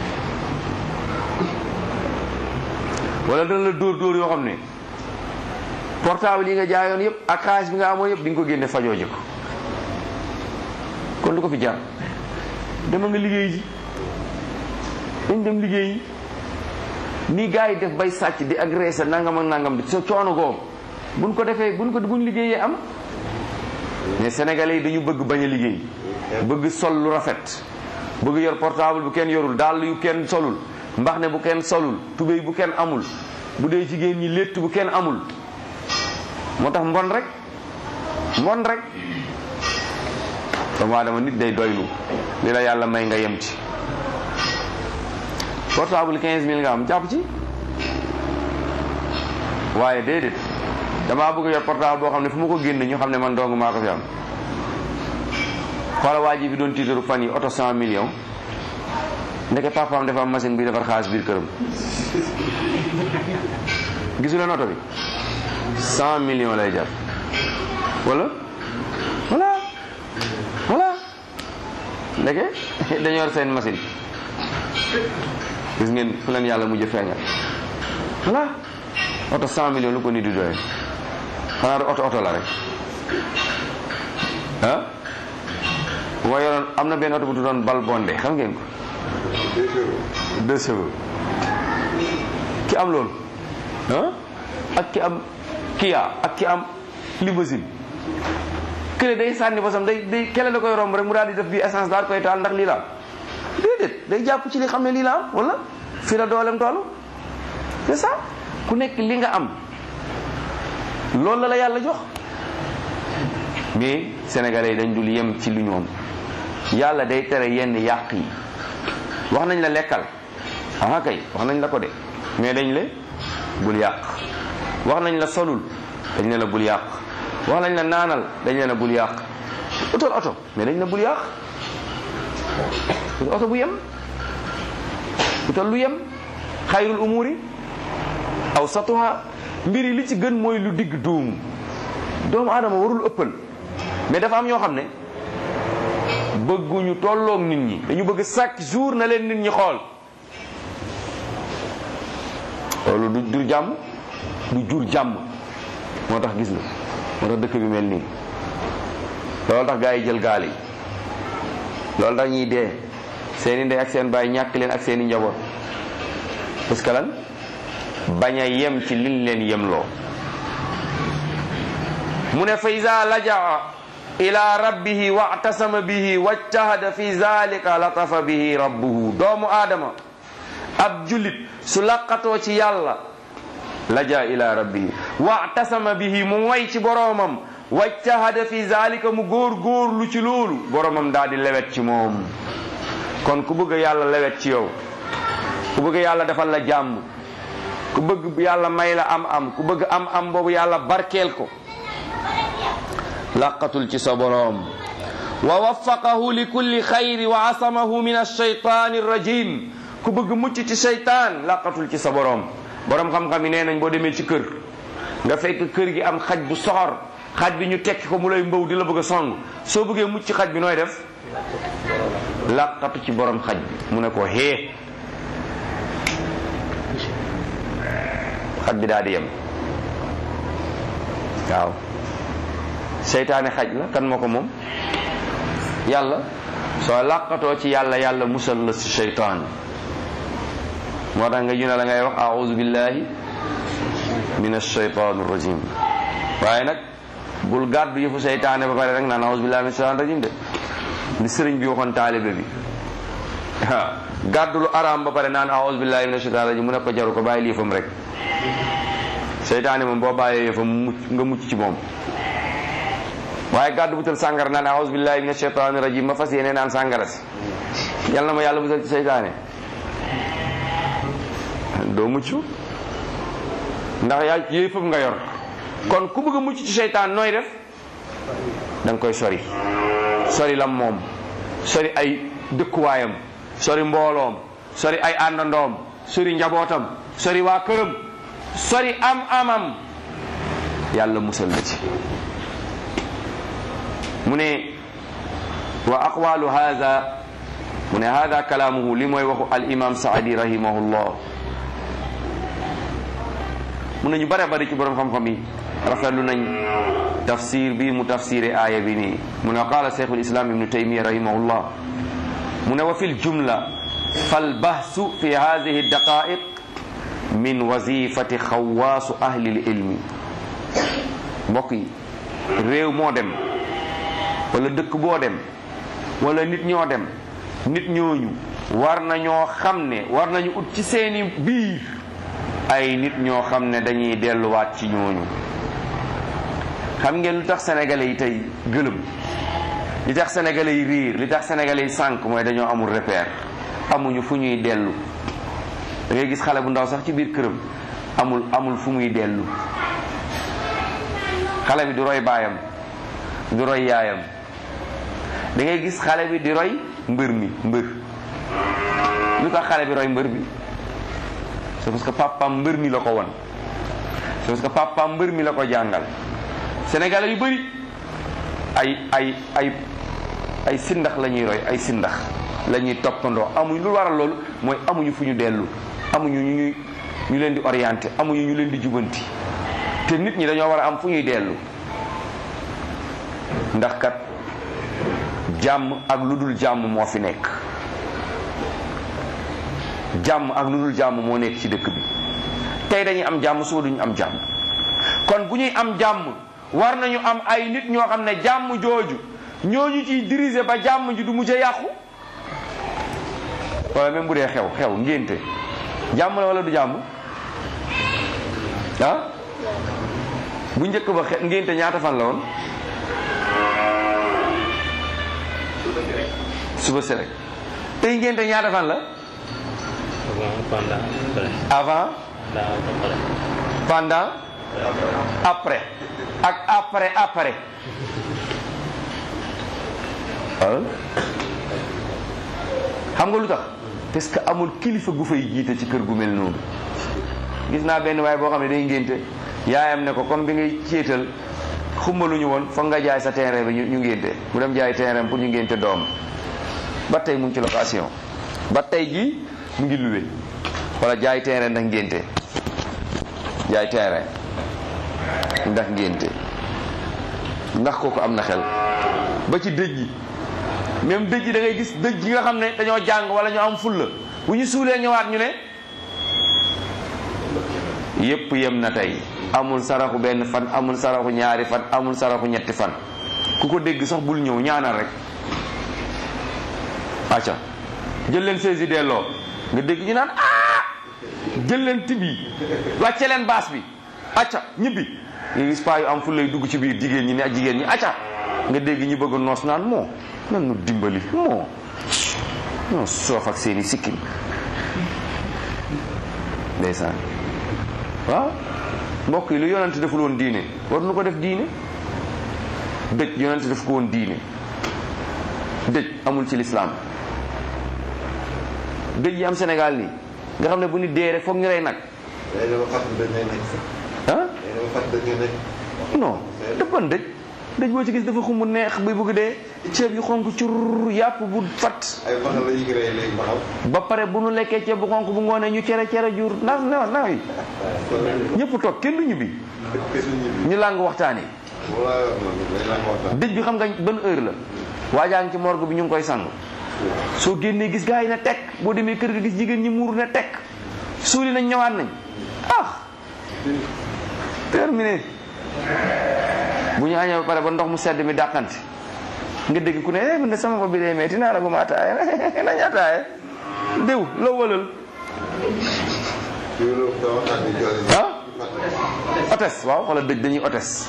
wala dana la dóor dóor yoo xam ne portable yi nga jaayoon yëpp ak xaalis bi nga amoon yëpp di nga ko génne fajoo ji ko kon du ko fi jaar dama nga liggéey ji dañ dem liggéey yi ni gars yi def bay sàcc di agressé nangam ak nangam di sa coono googu buñ ko defee buñ ko buñ liggéeyee am mais sénégalais yi dañu bëgg bañ a liggéey bëgg sol lu rafet bëgg yor portable bu kenn yorul dàll yu kenn solul mbax ne bu kenn solul tubéy bu kenn amul bu dee jigéen ñi létt bu kenn amul moo tax mbon rek mbon rek doomu aadama nit day doylu li la yàlla may nga yem ci portable 15000 nga am jàpp ci waaye déedéet damaa bëgg yor portable boo xam ne fu ma ko génne ñu xam ne man dong maa ko fi am xoola waa ji fi doon tiitaru fan yi oto 100 millions ndeke papaam dafa am machine bi defar xaalis biir këram gisu leen oto bi 100 millions lay jar wala voilà voilà ndeke dañu yor seen machine gis ngeen fu leen yàlla mujj feeñal voilà oto 100 millions lu ko nit di doyee xanaa du oto oto la rek ah bu ma yoroon am na benn oto bu tuddoon bal bondé xam ngeen ko deux chevaux ki am loolu ah ak ki am Kia ak ki am limousine kële day sànni bosam day day kele da koy romb rek mu daal di def bi essence daal koy taal ndax lii la am déedéet day jàpp ci li xam ne lii la am wala fii la doolem toolu c'est ça ku nekk li nga am loolu la la yàlla jox mais sénégalais yi dañ dul yem ci lu ñoom yàlla day tere yenn yàq yi wax nañ la lekkal ah kay wax nañ la ko de mais dañ le bul yàq wax nañ la solul dañ ne la bul yàq wax nañ la naanal dañ ne la bul yàq utal oto mais dañ ne bul yàq utal oto bu yem utal lu yem xayrul umuri aw satuha mbir yi li ci gën mooy lu digg duum doomu aadama warul ëppal mais dafa am ñoo xam ne bëgguñu tolloog nit ñi dañu bëgg chaque jour na leen nit ñi xool loolu du jur jàmm du jur jàmm moo tax gis nga moo tax dëkk bi mel nii loolu tax gaa yi jël gaal yi loolu tax ñuy dee seeni ndey ak seen baay ñàkk leen ak seeni njaboot parce que lan bañ a yem ci liñ leen yemloo mu ne fa iza lajaa ila rabbihi wa'tasama bihi wajtahada fi zalika latafa bihi rabbuhu doomu aadama ab jullit su laqatoo ci yàlla laja ila rabbihi wa'tasama bihi mu way ci boroomam wajtahada fi zalika mu góor góorlu ci loolu boroomam daal di lewet ci moom kon ku bëgg yàlla lewet ci yow ku bëgg yàlla defal la jàmm ku bëgg yàlla may la am am ku bëgg am am boobu yàlla barkeel ko laqatul ci sa boroom wa waffaqahu li kulli xayri wa asamahu min alshaytani rajim ku bëgg mucc ci seytaan laqatul ci sa boroom boroom xam-xam yi nee nañ boo demee ci kër nga fekk kër gi am xaj bu soxor xaj bi ñu tekki ko mu lay mbaw di la bëgg a song soo bëggee mucc ci xaj bi nooy def laqatu ci boroom xaj bi mu ne ko hee xaj bi daal di yem waaw seytaane xaj la kan moo ko moom yàlla soo làqatoo ci yàlla yàlla musal la si seytaan moo tax nga juna la ngay wax auzu billahi min alsheytan rajim waaye nag bul gàddu yëfu seytaane ba pare rek naan auzu billahi min alsheytan rajim de li sëriñ bi waxoon taalibe bi waaw gàddu lu araam ba pare naan auzu billahi min alsheytan rajim mu ne ko jaru ko bàyyi yëfam rek seytaane moom boo bàyyee yëfam mucc nga mucc ci moom waaye gàddu butal sàngara naan auzu billahi min alsheytan rajim ma fas yéene naan sàngara si yal na ma yàlla musal ci seytaane doo mucc ndax yaa yëfam nga yor kon ku bëgg a mucc ci seytaan nooy def da nga koy sori sori lam moom sori ay dëkkuwaayam sori mbooloom sori ay àndandoom sori njabootam sori waa këram sori am amam yàlla musal la ci mu ne wa aqwalu hada mu ne hada kalaamuhu li mooy waxu al imam saadi rahimahullah mu ne ñu bare bari ci borom xam-xam yi rafetlu nañ tafsir bi mu tafsire aaya bi nii mu ne qaala cheikhul islam ibnu taymiya rahimahullah mu ne wa fi ljumla fal bahsu fi hadihi daqaiq min wazifati xawaasu ahli lilmi mbokk yi réew moo dem wala dëkk boo dem wala nit ñoo dem nit ñooñu war nañoo xam ne war nañu ut ci seeni biir ay nit ñoo xam ne dañuy delluwaat ci ñooñu xam ngeen lu tax sénégalais yi tey gëlëm li tax sénégalais yi riir li tax sénégalais yi sànq mooy dañoo amul repère amuñu fu ñuy dellu da ngay gis xale bu ndaw sax ci biir këram amul amul fu muy dellu xale bi du roy baayam du roy yaayam da ngay gis xale bi di roy mbër mi mbër lu tax xale bi roy mbër bi c'est parce que papaam mbër mi la ko won c'est parce que papaam mbër mi la ko jàngal sénégalais yu bëri ay ay ay ay sindax la ñuy roy ay sindax la ñuy toppandoo amuñ lu waral loolu mooy amuñu fu ñu dellu amuñu ñu ñuy ñu leen di orienté amuñu ñu leen di jubanti te nit ñi dañoo war a am fu ñuy dellu ndax kat jàmm ak lu dul jàmm moo fi nekk jàmm ak lu dul jàmm moo nekk ci dëkk bi tey dañuy am jàmm suba duñu am jàmm kon bu ñuy am jàmm war nañu am ay nit ñoo xam ne jàmm jooju ñooñu ciy diriger ba jàmm ji du mujj a yàqu wala même bu dee xew xew ngénte jàmm la wala du jàmm ah bu njëkk ba xe ngénte ñaata fan la woon suba si rek tey ngénte ñaata fan la avant pendant après avant pendant après ak après après ah xam nga lu tax parce que amul kilifa gu fay jiite ci kër gu mel noonu gis naa benn waaye boo xam ne day ngénte yaayam ne ko comme bi ngay céetal xumbaluñu woon foog nga jaay sa terrain bi ñu ñu ngénte mu dem jaay terrain pour ñu ngénte doom ba tey mu ngi ci location ba tey jii mu ngi luwe wala jaay terrain ndax ngénte jaay terrain ndax ngénte ndax kooku am na xel ba ci dëj yi même dëj yi da ngay gis dëj yi nga xam ne dañoo jàng wala ñu am fulla bu ñu suulee ñëwaat ñu ne yépp yem na tey amul saraxu benn fan amul saraxu ñaari fan amul saraxu ñetti fan ku ko dégg sax bul ñëw ñaanal rek acca jël leen saisi delloo nga dégg ñu naan ah jël leen tibi wàcce leen baas bi acca ñibbi nga gis paa yu am fu lay dugg ci biir jigéen ñi ne ak jigéen ñi acca nga dégg ñu bëgg noos naan moo nan nu dimbali moo non soof ak seeni sikkim ndeysaan waaw mbokk yi lu yonante deful woon diine war nu ko def diine dëj yonante def ko woon diine dëj amul ci lislaam dëj yi am Sénégal nii nga xam ne bu nit dee rek foog ñu rey nag day dama fàttali dañ lay nekk sax. ah day dama fàttali dañ lay nekk. non dëppan dëj dëj boo ci gis dafa xumb neex bay bëgg dee ceeb yu xonk cur yàpp bu fat ay baxal la ñu ngi rey léegi baxal. ba pare bu nu lekkee ceeb bu xonk bu ngoonee ñu cere cere jur ndax na na yi ñëpp toog kenn du ñibbi te du ñibbi. ñu làng waxtaan yi wala day la ko waxtaan. dëj bi xam nga ban heure la waajaa ngi ci morgue bi ñu ngi koy sang soo génnee gis gaa yi na tekk boo demee kër ga gis jigéen ñi muur na tekk suuli nañ ñëwaat nañ ah terminé bu ñu añee ba pare ba ndox mu sedd mi dàqante nga dégg ku ne eh man de sama bopp bi day metti naa la guma ataaya nañ ataaya diw la wëlal ah otes waaw xoolal dëj dañuy otes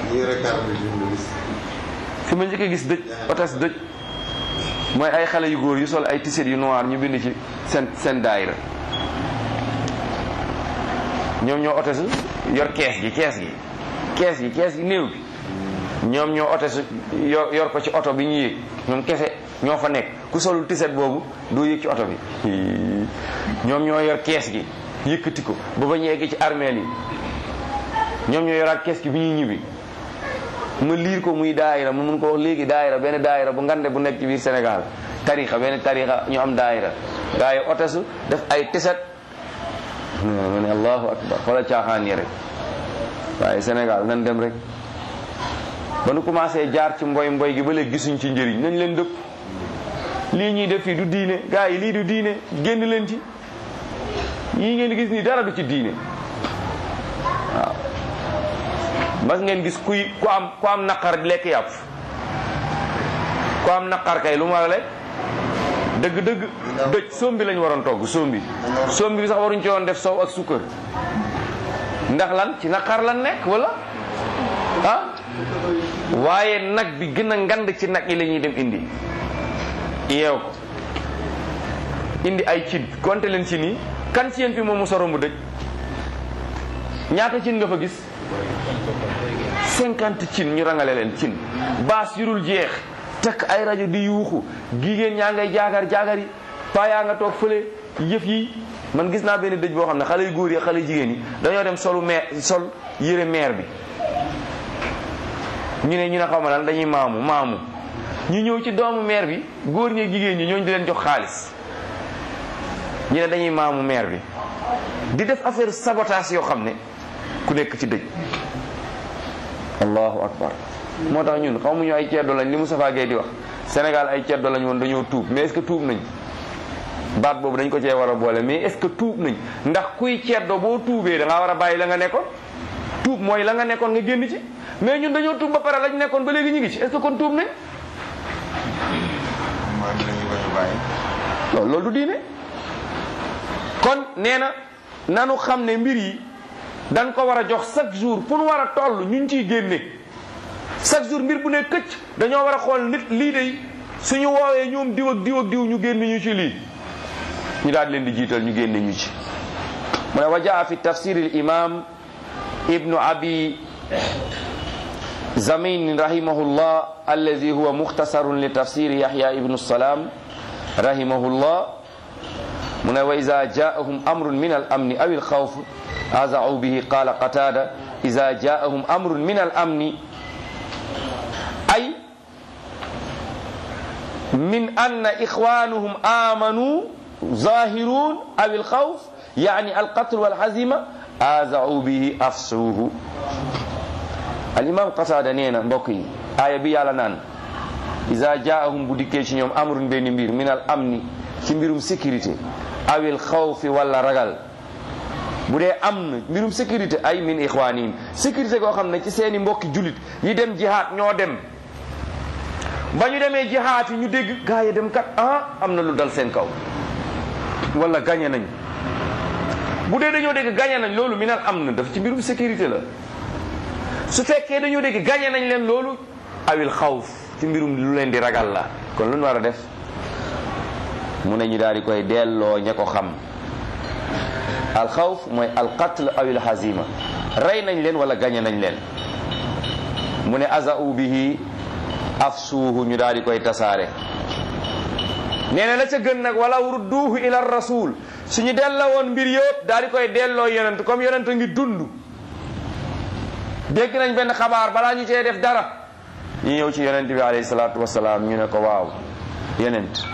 fi ma njëkk a gis dëj otes dëj mooy ay xale yu góor yu sol ay tiset yu noir ñu bind ci seen seen daayira ñoom ñoo otesu yor kees gi kees gi kees gi kees gi néew bi ñoom ñoo otesu yor yor ko ci oto bi ñu yéeg ñoom kese ñoo fa nekk ku solul tiset boobu doo yéeg ci oto bi ñoom ñoo yor kees gi yëkkati ko ba ba ñu yegg ci armeel yi ñoom ñoo yoraat kees gi bi ñuy ñibbi ma liir ko muy daayira ma mun ko wax léegi daayira benn daayira bu ngande bu nekk ci biir Sénégal tarixa benn tarixa ñu am daayira gaa yi otesu def ay tiset ma ne allahu akbar xoola caaxaan yi rek waaye Sénégal nan dem rek ba nu commencé jaar ci mboy mboy gi ba léegi gisuñ ci njëriñ nañ leen dëpp lii ñuy def fii du diine gaa yi lii du diine génn leen ci yii ngeen di gis nii dara du ci diine waaw mas ngeen gis kuy ku am ku am naqar di lekk yàpp ku am naqar kay lu mu war a lekk dëgg dëgg dëj sombi lañ waroon togg sombi sombi bi sax waruñ ci woon def sow ak sukkër ndax lan ci naqar lan nekk wala ah waaye nag bi gën a ngand ci nag yi la ñuy dem indi yeew ko indi ay cin konte leen ci nii kan ci yéen fi moom mu soro mu dëj ñaata cin nga fa gis cinquante cin ñu rangale leen cin baas yurul jeex takk ay rajo di yuuxu jigéen ñaa ngay jaagar jaagar yi paa yaa nga toog fële yëf yi man gis naa benn dëj boo xam ne xale yu góor yi xale yu jigéen yi dañoo dem solu meer sol yére meer bi ñu ne ñu ne xaw ma lan dañuy maamu maamu ñu ñëw ci doomu meer bi góor ñi jigéen ñi ñooñu di leen jox xaalis ñu ne dañuy maamu meer bi di def affaire sabotage yoo xam ne ku nekk ci dëj allahu akbar moo tax ñun xamuñu ay ceddo lañ li Moustapha Gueye di wax Sénégal ay ceddo lañ woon dañoo tuub mais est-ce que tuub nañ baat boobu dañ ko cee war a boole mais est-ce que tuub nañ ndax kuy ceddo boo tuubee da ngaa war a bàyyi la nga nekkoon tuub mooy la nga nekkoon nga génn ci mais ñun dañoo tuub ba pare lañ nekkoon ba léegi ñu ngi ci est-ce que kon tuub nañ loolu loolu du diine kon nee na nanu xam ne mbir yi dañ ko war a jox chaque jour pour war a toll ñu ciy génne chaque jour mbir bu ne këcc dañoo war a xool nit lii de suñu woowee ñoom diw ak diw ak diw ñu génn ñu ci lii ñu daal leen di jiital ñu génne ñu ci mu ne wa jaa fi tafsir al imam ibnu abi zamin rahimahullah allazi huwa mukhtasarun li tafsir yahya ibnu salam rahimahullah mu ne wa ida jaahum amrun min al amni aw al xawf azau bihi qala qatada ida jaahum amrun min al amni ay min anna ixwanuhum amanu zahirun aw al xawf yani al qatl wal hazima azau bihi afsuhu al imam qatada nee na mbokk yi aaya bi yàlla naan ida jaahum bu dikkee ci ñoom amrun benn mbir min al amni ci mbirum sécurité awil xawfi wala ragal bu dee am na mbirum sécurité ay min ixwaanihim sécurité goo xam ne ci seeni mbokki jullit yi dem jihaat ñoo dem ba ñu demee jihaat yi ñu dégg gaa yi dem kat ah am na lu dal seen kaw wala gañe nañ bu dee dañoo dégg gañe nañ loolu minal am na daf ci mbirum sécurité la su fekkee dañoo dégg gañe nañ leen loolu awil xawf ci mbirum lu leen di ragal la kon lu ñu war a def mu ne ñu daal di koy delloo ña ko xam alxawf mooy alqatl aw il hazima rey nañ leen wala gañe nañ leen mu ne azau bihi afsuuhu ñu daal di koy tasaare nee na la ca gën nag wala rudduuhu ila rasul suñu delloo woon mbir yëpp daal di koy delloo yonent comme yonent ngi dund dégg nañ benn xabaar balaa ñu cee def dara ñu ñëw ci yonent bi alayhi salaatu wasalaam ñu ne ko waaw yonent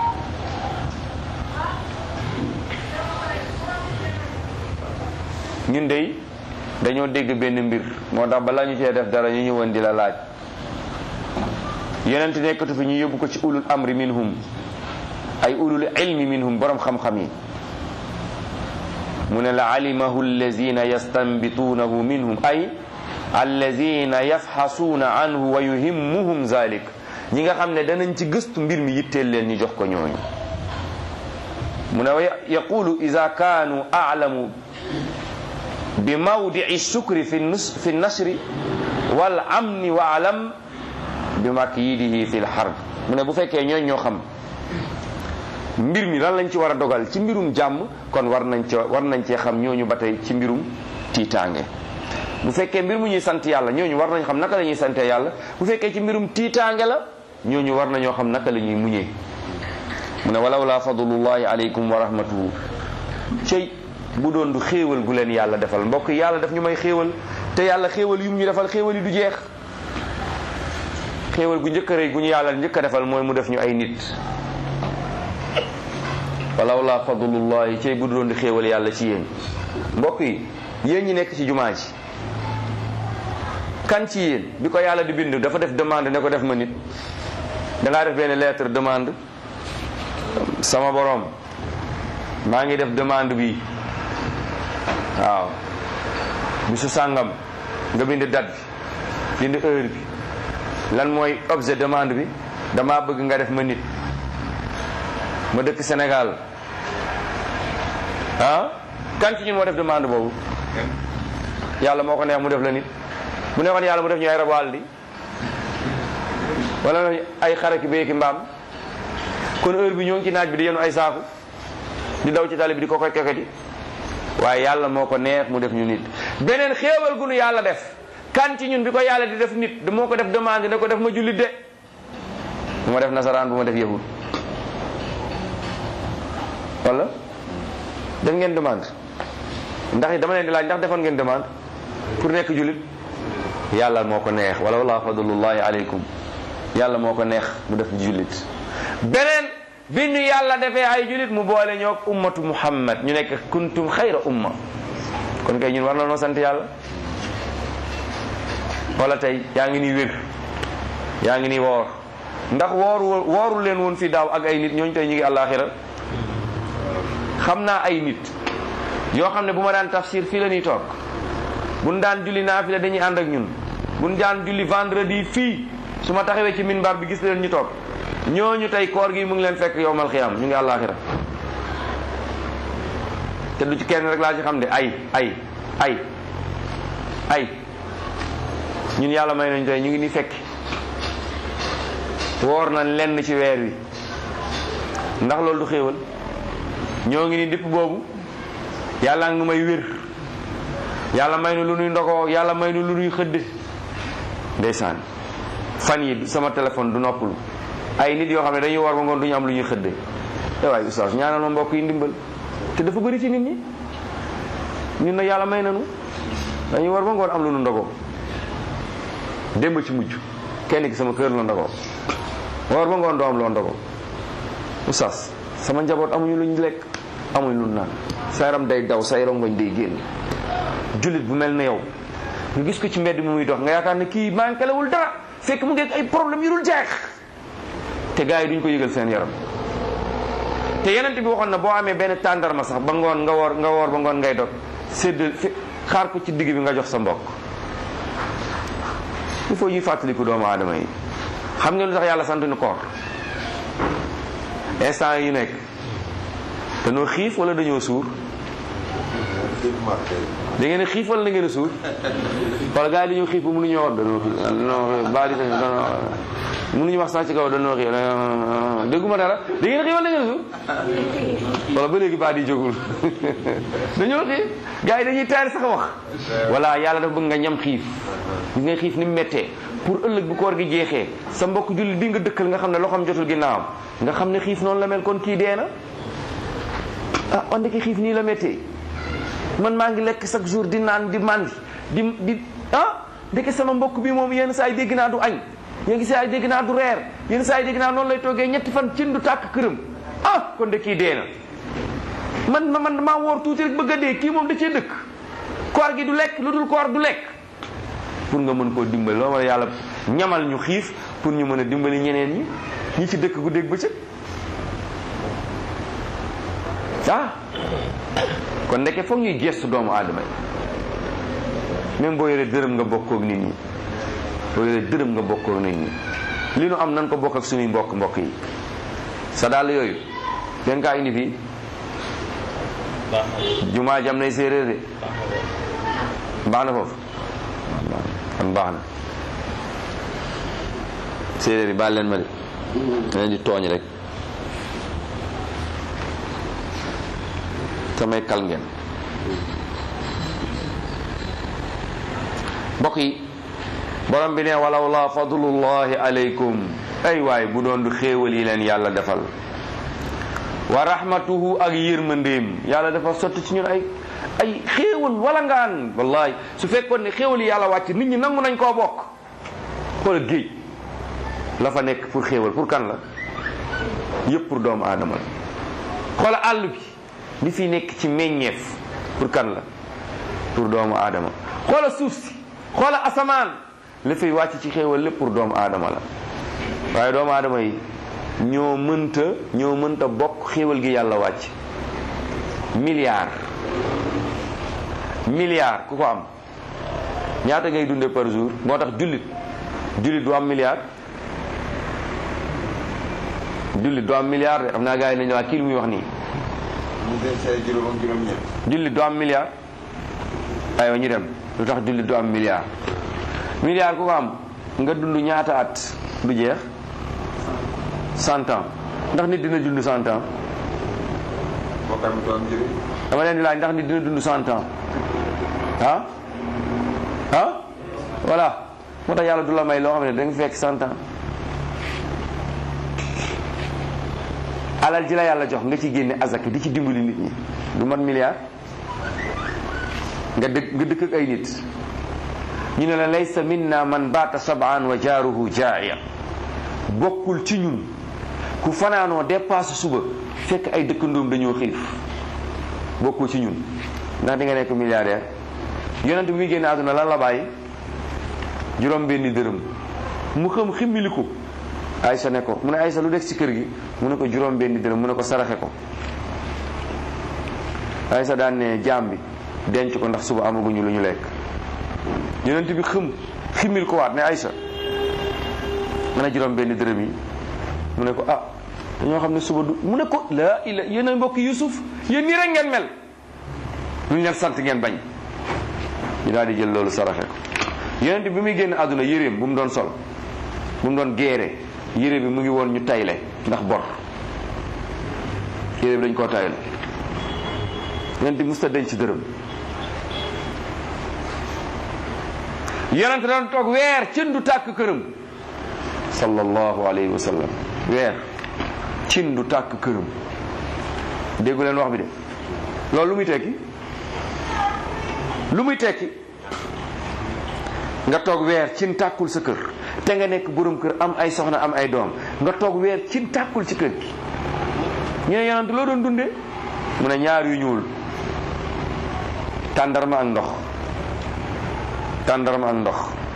ñun dey dañoo dégg benn mbir moo tax balaa ñu cee def dara ñu ñëwoon di la laaj yonent nekkatu fi ñu yóbbu ko ci ulul amri minhum ay ulul ilmi minhum borom xam-xam yi mu ne la alimahu allazina yastanbituunahu minhum ay allazina yafxasuuna anhu wa yuhimmuhum zalik ñi nga xam ne danañ ci gëstu mbir mi yitteel leen ñu jox ko ñooñu mu ne yaqulu ida kaanu aalamu bi mawdii sukri fi nus fi nasri wal amni wa alam bi makyidihi fi lxarb mu ne bu fekkee ñooñ ñoo xam mbir mi lan lañ ci war a dogal ci mbirum jàmm kon war nañ ci war nañ cee xam ñooñu ba tey ci mbirum tiitaange bu fekkee mbir mu ñuy sant yàlla ñooñu war nañ xam naka la ñuy sante yàlla bu fekkee ci mbirum tiitaange la ñooñu war nañoo xam naka la ñuy muñee mu ne walaw laa fadlullahi aleykum wa rahmatuhu cey bu doon du xéewal gu leen yàlla defal mbokk yàlla daf ñu may xéewal te yàlla xéewal yu mu ñu defal xéewal yi du jeex xéewal gu njëkk a rëy gu ñu yàlla njëkk a defal mooy mu def ñu ay nit walaw laa fadlullahi cey bu doon di xéewal yàlla ci yéen mbokk yi yéen ñi nekk ci jumaa ji kan ci yéen bi ko yàlla di bind dafa def demande ne ko def ma nit dangaa def benn lettre demande sama borom maa ngi def demande bi waaw bisu sàngam nga bind date bi bind heure bi lan mooy objet demande bi dama bëgg nga def ma nit ma dëkk Sénégal ah kan ci ñun moo def demande boobu yàlla moo ko neex mu def la nit mu neexoon yàlla mu def ñu ay rabu àll di wala ay xaraki béyki mbaam kon heure bi ñoo ngi ci naaj bi di yenu ay saaku di daw ci tali bi di ko koy koketi waaye yàlla moo ko neex mu def ñu nit beneen xéewal gu nu yàlla def kan ci ñun bi ko yàlla di def nit moo ko def demande ne ko def ma jullit de bu ma def nasaraan bu ma def yahud wala def ngeen demande ndax dama leen di laaj ndax defoon ngeen demande pour nekk jullit yàlla moo ko neex wala wala fadlullahi aleykum yàlla moo ko neex mu def jullit beneen bi ñu yàlla defee ay jullit mu boole ñoo ummatu muhammad ñu nekk kuntum xayra umma kon kay ñun war na noo sant yàlla wala tey yaa ngi nii wér yaa ngi nii woor ndax wooru wooru leen woon fi daaw ak ay nit ñooñu tey ñu ngi àllaaxira xam naa ay nit yoo xam ne bu ma daan tafsir fii la ñuy toog buñ daan julli naafila dañuy ànd ak ñun buñ daan julli vendredi fii su ma taxawee ci minbar bi gis leen ñu toog ñooñu tey koor gi mu ngi leen fekk yowmal xiyaam ñu ngi àllaaxira te du ci kenn rek laa ci xam de ay ay ay ay ñun yàlla may nañ tey ñu ngi ni fekk woor nañ lenn ci weer wi ndax loolu du xéewal ñoo ngi ni dipp boobu yàlla ngi nu may wér yàlla may nu lu nuy ndogoo yàlla may nu lu nuy xëdde ndeysaan fan yi sama téléphone du noppalu ay nit yoo xam ne dañuy war ba ngoon du ñu am lu ñuy xëdde te waaye oustaz ñaanal ma mbokk yi ndimbal te dafa bëri ci nit ñi ñun na yàlla may nanu dañuy war ba ngoon am lu nu ndogoo démb ci mujj kenn ki sama kër la ndogoo war ba ngoon doo am loo ndogoo oustaz sama njaboot amuñu luñ lekk amuñu lu naan sa yaram day daw say rongoñ day génn jullit bu mel na yow nga gis ko ci mbedd mi muy dox nga yaakaar ne kii manquelewul dara fekk mu ngi ay problème yu dul jeex te gars yi duñ ko yëgal seen yaram te yeneen bi waxoon na boo amee benn tàndarma sax ba ngoon nga woor nga woor ba ngoon ngay dog sédd xaar ko ci digg bi nga jox sa mbokk il faut ñuy fàttaliku doomu aadama yi xam nga lu tax yàlla sant ñu koor instant yi nekk dañoo xiif wala dañoo suur da ngeen a xiif wala da ngeen a suur wala gars yi dañoo xiif ba mënuñoo wax dañoo xiif dañoo baali mënuñu wax sax ci kaw dañoo xiif dégguma dara da ngeen a xiif wala da ngeen a suur wala ba léegi baat yi jógul dañoo xiif gars yi dañuy taari sax wax voilà yàlla dafa bëgg nga ñam xiif gis nga xiif ni mu méttee pour ëllëg bu koor gi jeexee sa mbokk julli bi nga dëkkal nga xam ne loxoom jotul ginnaawam nga xam ne xiif noonu la mel kon kii dee na ah wante ki xiif nii la méttee man maa ngi lekk chaque jour di naan di mandi di di ah ndeke sama mbokk bi moom yenn saa yi dégg naa du añ yenn saa yi dégg naa du reer yenn saa yi dégg naa noonu lay toogee ñetti fan cin du tàkk këram ah kon de kii dee na man man maa woor tuuti rek bëgg a dee kii moom da cee dëkk koor gi du lekk lu dul koor du lekk pour nga mën koo dimbali loolu wala yàlla ñamal ñu xiif pour ñu mën a dimbali ñeneen ñi ñi ci dëkk gu dégg bëccëg ah kon ndeke foog ñuy gestu doomu aadama yi même boo yoree dërëm nga bokkook nit ñi boo yoree dërëm nga bokkook nit ñi li nu am nan ko bokk ak suñuy mbokk mbokk yi sa dàll yooyu den kaa indi fii jumaa jam nay séeréer de baax na foofu kon baax na séeréer yi baal leen ma de da leen di tooñ rek samay kal ngeen mbokk yi borom bi ne walaw la fadlullahi alaykum ay waay bu doon du xéewal yi leen yàlla defal wa rahmatuhu ak yërmandeem yàlla dafa sotti ci ñun ay ay xéewal wala ngaan wallahi su fekkoon ne xéewal yi yàlla wàcc nit ñi nangu nañ koo bokk xoolal géej la fa nekk pour xéewal pour kan la yëpp pour doomu aadama la xoola àll bi li fi nekk ci meññeef pour kan la pour doomu aadama xoola suuf si xoola asamaan la fay wàcc ci xéewal lépp pour doomu aadama la waaye doomu aadama yi ñoo mënta ñoo mënta bokk xéewal gi yàlla wàcc milliard milliard ku ko am ñaata ngay dunde par jour moo tax jullit jullit du am milliard jullit du am milliard de xam naa gars yi nañu waa kii lu muy wax nii ñu dee say juróom ak juróom ñett jullit du am milliard aywa ñu dem lu tax jullit du am milliard milliard ku ko am nga dund ñaata at du jeex cent ans ndax nit dina dund cent ans bokkam du am njëriñ dama leen di laaj ndax nit dina dund cent ans ah ah voilà moo tax yàlla du la may loo xam ne da nga fekk cent ans alal ji la yàlla jox nga ci génne azak di ci dimbali nit ñi du mat milliard nga dëkk nga dëkk ak ay nit ñu ne la laysa minna man baata sabaan wa jaaruhu jaaya bokkul ci ñun ku fanaanoo dépasse suba fekk ay dëkkandoom dañoo xiif bokkul ci ñun ndax di nga nekk milliardaire yonent bi muy génne àdduna lan la bàyyi juróom benni dërëm mu xam ximmili ko Aysa ne ko mu ne Aysa lu des ci kër gi mu ne ko juróom benni dërëm mu ne ko saraxe ko Aysa daan ne jaam bi denc ko ndax suba amaguñu lu ñu lekk yonent bi xëm ximmil ko waat ne Aysa mu ne juróom benni dërëm yi mu ne ko ah dañoo xam ne suba du mu ne ko laa ila yéen a mbokk Yusuf yéen nii rek ngeen mel lu ñu leen sant ngeen bañ ñu daal di jël loolu saraxe ko yonent bi muy génn àdduna yéreem bu mu doon sol bu mu doon géere yére bi mu ngi woon ñu tayle ndax bor yére bi dañ koo tayle yonent bi musta denc dërëm yonent daan toog weer cin du tàkk këram sallallahu alayhi wa sallam weer cin du tàkk këram déggu leen wax bi de loolu lu muy tekki lu muy tekki nga toog weer cin tàkkul sa kër te nga nekk borom kër am ay soxna am ay doom nga toog weer cin tàkkul ci kër gi ñu ne yonent loo doon dundee mu ne ñaar yu ñuul tàndarma ak ndox tàndarma ak ndox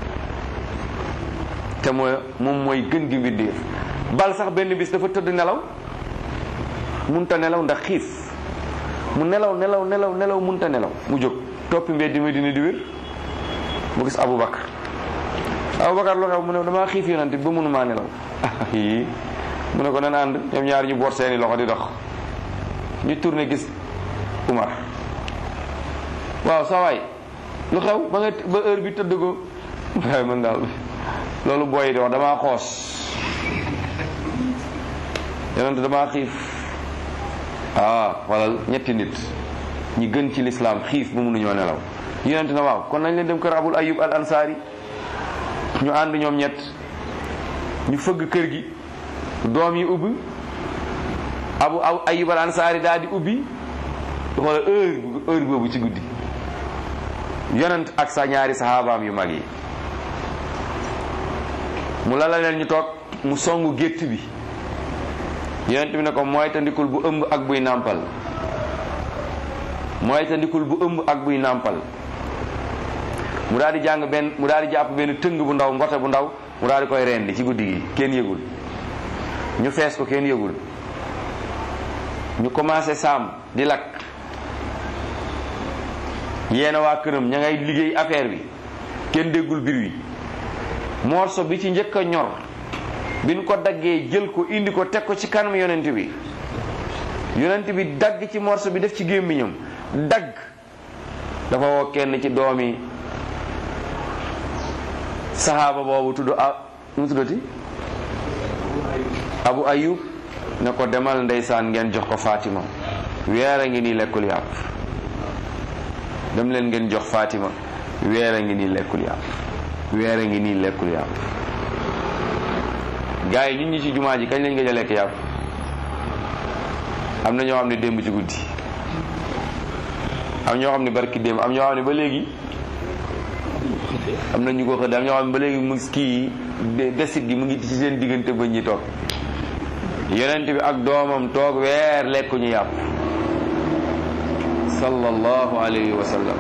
te mooy moom mooy gën gi mbindéef bal sax benn bis dafa tëdd nelaw munta nelaw ndax xiif mu nelaw nelaw nelaw nelaw munta nelaw mu jóg toppi mbedd mi dina di wér mu gis Aboubacar Aboubacar lu xew mu ne damaa xiif yonante ba mënumaa nelaw yi mu ne ko nan ànd ñoom ñaar ñu boot seeni loxo di dox ñu tourné gis Umar waaw sa waay lu xew ba nga ba heure bi tëdd ko waaye man daal loolu booy di wax damaa xoos yonante damaa xiif ah walal ñetti nit ñi gën ci lislaam xiif ba mënuñoo nelaw yonente na waaw kon nañ leen dem kër abul ayub al ansaari ñu ànd ñoom ñett ñu fëgg kër gi doom yi ubbi abu ayub al ansaari daal di ubbi xoola heure heure boobu ci guddi yonent ak sa ñaari saxaabaam yu mag yi mu lala leen ñu toog mu songu gétt bi yonent bi ne ko mooy tandikul bu ëmb ak buy nàmpal mooy tandikul bu ëmb ak buy nàmpal mu daal di jàng benn mu daal di jàpp benn tëng bu ndaw mbote bu ndaw mu daal di koy rendi ci guddi gi kenn yëgul ñu fees ko kenn yëgul ñu commencé saam di lakk yeena waa këram ña ngay liggéey affaire bi kenn déggul bir wi morso bi ci njëkk a ñor bi ñu ko daggee jël ko indi ko teg ko ci kanam yonent bi yonent bi dagg ci morso bi def ci gémmiñam dagg dafa woo kenn ci doomi sahaaba boobu tudd a mu tuddati abu ayub ne ko demal ndeysaan ngeen jox ko fatima weer a ngi nii lekkul yàpp dem leen ngeen jox fatima weer a ngi nii lekkul yàpp weer a ngi nii lekkul yàpp gars yi ñun ñi ci jumaa ji kañ lañ gëj a lekk yàpp am na ñoo xam ne démb ci guddi am ñoo xam ne barki démb am ñoo xam ne ba léegi am na ñu ko xëdd am ñoo xam ne ba léegi mu ngi kii yi desit gi mu ngi ci seen diggante ba ñi toog yonent bi ak doomam toog weer lekkuñu yàpp sallallahu alayhi wa sallam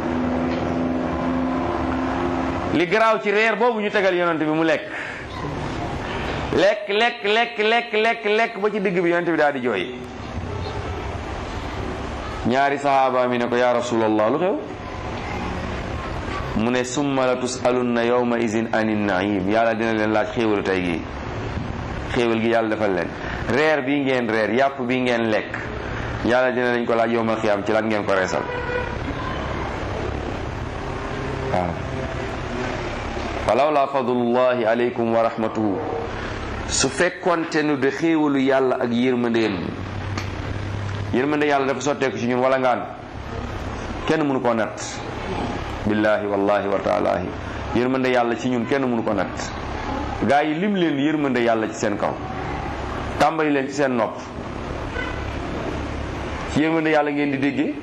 li garaaw ci reer boobu ñu tegal yonent bi mu lekk lekk lekk lekk lekk lekk lekk ba ci digg bi yonent bi daal di jooy ñaari sahaaba mi ne ko ya rasulallah lu xew mu ne summa la tusalunna yawma izin anin naim yàlla dina leen laaj xéewalu tey gi xéewal gi yàlla defal leen reer bii ngeen reer yàpp bii ngeen lekk yàlla dina leen ko laaj yowmal xiyaam ci lan ngeen ko reesal waaw falawla fadlullahi aleykum wa rahmatuhu su fekkonte nu de xéewalu yàlla ak yërmandeem yërmande yàlla dafa sotteeku ci ñun wala ngaan kenn mënu koo natt billahi wallahi wa taalaahi yërmande yàlla ci ñun kenn mënu ko natt gaa yi lim leen yërmande yàlla ci seen kaw tàmbali leen ci seen nopp ci yërmande yàlla ngeen di déggee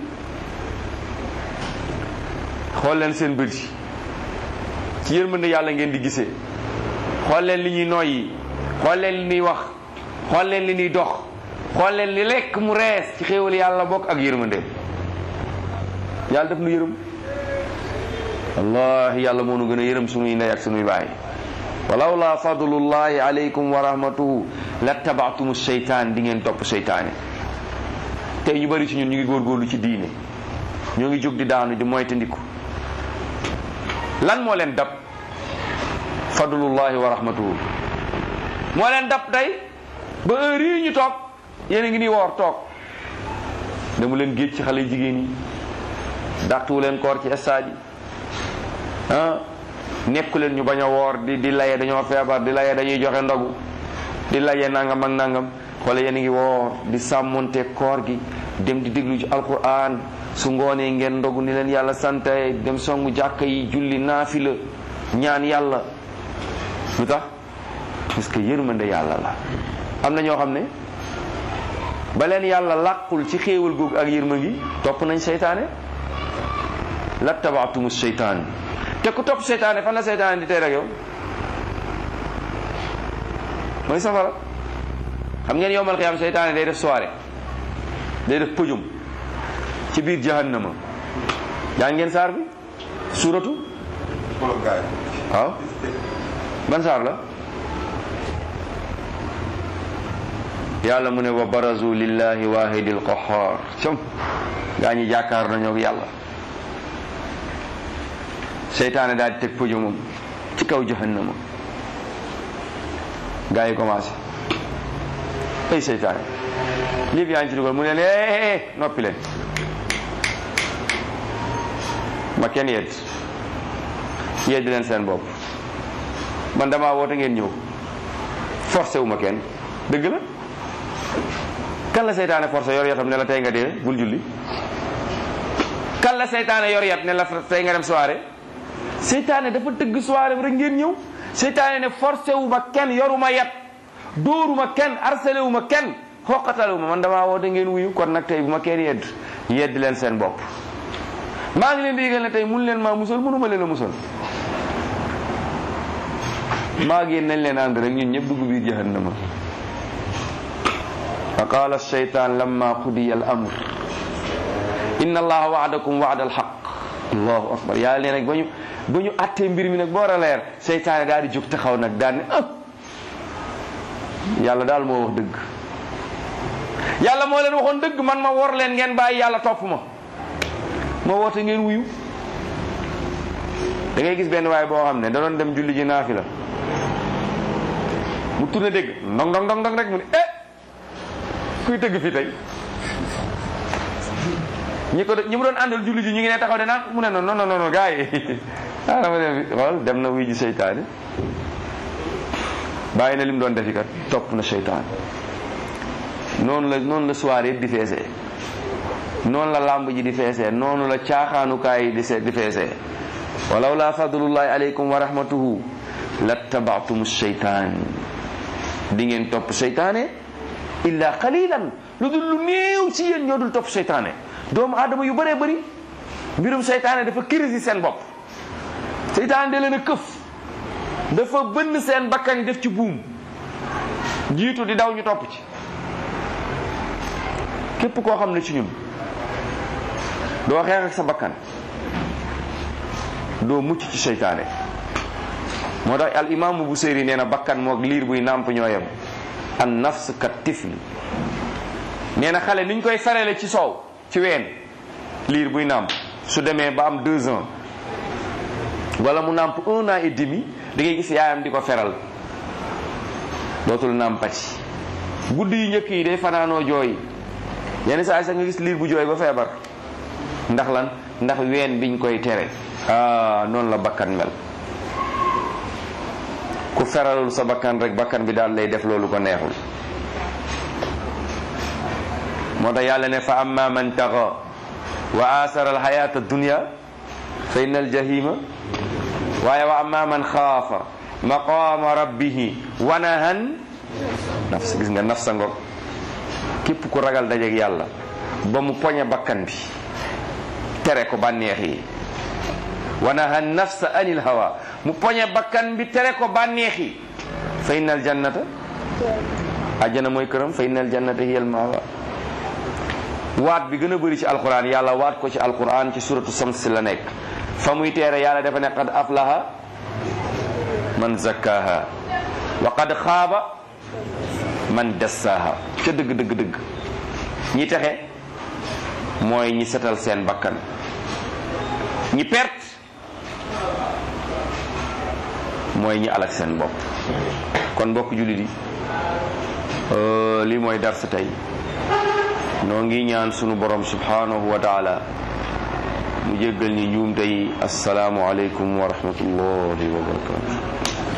xool leen seen bët yi ci yërmande yàlla ngeen di gisee xool leen li ñuy noyyi xool leen li ñuy wax xool leen li ñuy dox xool leen li lekk mu rees ci xéewal yàlla bokk ak yërmande yàlla def nu yërëm wallahi yàlla moo nu gën a yërëm sunuy ndey ak sunuy baay walaw la fadlullahi alaykum wa rahmatuhu la tabaatumu seytaan di ngeen topp seytaane tey ñu bari ci ñun ñu ngi góorgóorlu ci diine ñoo ngi jóg di daanu di moytandiku lan moo leen dab fadlullahi wa rahmatuhu moo leen dab tey ba heure yi ñu toog yéen a ngi nii woor toog demu leen géej ci xale jigéen yi dàqtuwu leen koor ci stade yi ah nekku leen ñu bañ a woor di di laye dañoo feebar di laye dañuy joxe ndogu di laye nangam ak nangam xoole yéen a ngi woor di sàmmonte koor gi dem di déglu ci alquran su ngoonee ngeen ndogu ni leen yàlla sante dem songu jàkka yi julli naafila ñaan yàlla lu tax parce que yërmande yàlla la am na ñoo xam ne ba leen yàlla làqul ci xéewal googu ak yërma ngi topp nañ seytaane la tabaatumu seytaan te ku topp seytaane fan la seytaane di tey rek yow mooy safara xam ngeen yowmal xiyaam seytaane day def soirée day def pëjum ci biir jahannama yaa ngeen saar bi suuratu waaw ban saar la yàlla mu ne wa barazu lillahi wahidil qahhar com gaa ñi jàkkaar nañoo ak yàlla seytaane daal di teg pëjumam ci kaw jahannama gaa yi commencé ay seytaane lii fi yaa ngi ci dugal mu ne leen noppi leen ma kenn yedd yedd leen seen bopp man damaa woote ngeen ñëw forcé wu ma kenn dëgg la kan la seytaane forcé yor yatam ne la tey nga dee bul julli kan la seytaane yor yat ne la tey nga dem soirée seytaane dafa tëgg soirée bi rek ngeen ñëw seytaane ne forcé wu ma kenn yoruma yat dóoruma kenn harcelé wu ma kenn xoqatalu ma man damaa woote ngeen wuyu kon nag tey bu ma kenn yedd yedd leen seen bopp maa ngi leen di yëgal ne tey mun leen maa musal mënuma leen a musal maa ngi nañ leen ànd rek ñun ñëpp dugg biir jahannama fa qaala alcheytan lamma qudiya al amr inna allaha waadakum waada alxaq allahu akbar yàlla nee nag ba ñu ba ñu attee mbir mi nag boor a leer seytaane daal di jóg taxaw nag daal ne ah yàlla daal moo wax dëgg yàlla moo leen waxoon dëgg man ma wor leen ngeen bàyyi yàlla topp ma ma woote ngeen wuyu da ngay gis benn waay boo xam ne da doon dem julli ji naafi la mu tourné dégg ndong ndong ndong ndong rek mu ne eh kuy tëgg fii tey ñi ko ñi mu doon àndal julli ji ñu ngi ne taxaw de naan mu ne non non non non gars yi ah dama dem xool dem na wuy ji seytaane bàyyi na lim doon defi kat topp na seytaane noonu la noonu la soirée yëpp di feesee noonu la làmb ji di feesee noonu la caaxaanukaay yi di se di feesee walaw la fadlullahi aleykum wa rahmatuhu lattabaatum seytaan di ngeen topp seytaane illa qalilan lu dul lu néew ci yéen ñoo dul topp seytaane doomu aadama yu bëree bëri mbirum seytaane dafa kirisi seen bopp seytaane da leen a këf dafa bënn seen bakkan def ci buum jiitu di daw ñu topp ci képp koo xam ne ci ñun doo xeex ak sa bakkan doo mucc ci seytaane moo tax al imaamu bu séeri nee na bakkan moog liir buy nàmp ñoo yem an nafs ka tifli nee na xale niñ koy ferele ci soow ci ween liir buy nàmp su demee ba am deux ans wala mu nàmp un an et demi da ngay gis yaayam di ko feral dootul nàmpati guddi yu njëkk yi day fanaanoo jooy yenn saa sax nga gis liir bu jooy ba feebar ndax lan ndax ween biñ koy tere ah noonu la bakkan mel ku feralul sa bakkan rek bakkan bi daal lay def loolu ko neexul moo tax yàlla ne fa amma man taxa wa asara alxayata dunya fa inna aljahima waaye wa amma man xaafa maqama rabbihi wa nahan nafs gis nga nafsa ngog képp ku ragal dajeeg yàlla ba mu poñe bakkan bi tere ko bànneex yi wa naha nafsa anil hawa mu poñe bakkan bi tere ko bànneex yi fa innal jannata ajjana mooy këram fa innal jannata hiyal mawa waat bi gën a bëri ci alquran yàlla waat ko ci alquran ci suratu sams la nekk fa muy teere yàlla dafa ne qad aflaha man zakkaha wa qad xaaba man dassaha ca dëgg dëgg dëgg ñi texe mooy ñi setal seen bakkan ñi perte mooy ñi alak seen bopp kon mbokk jullit yi lii mooy darsa tey noo ngi ñaan sunu borom subhanahu wa taala mu jéggal ñi njuumte yi asalaamu aleykum wa rahmatullahi wa barakatu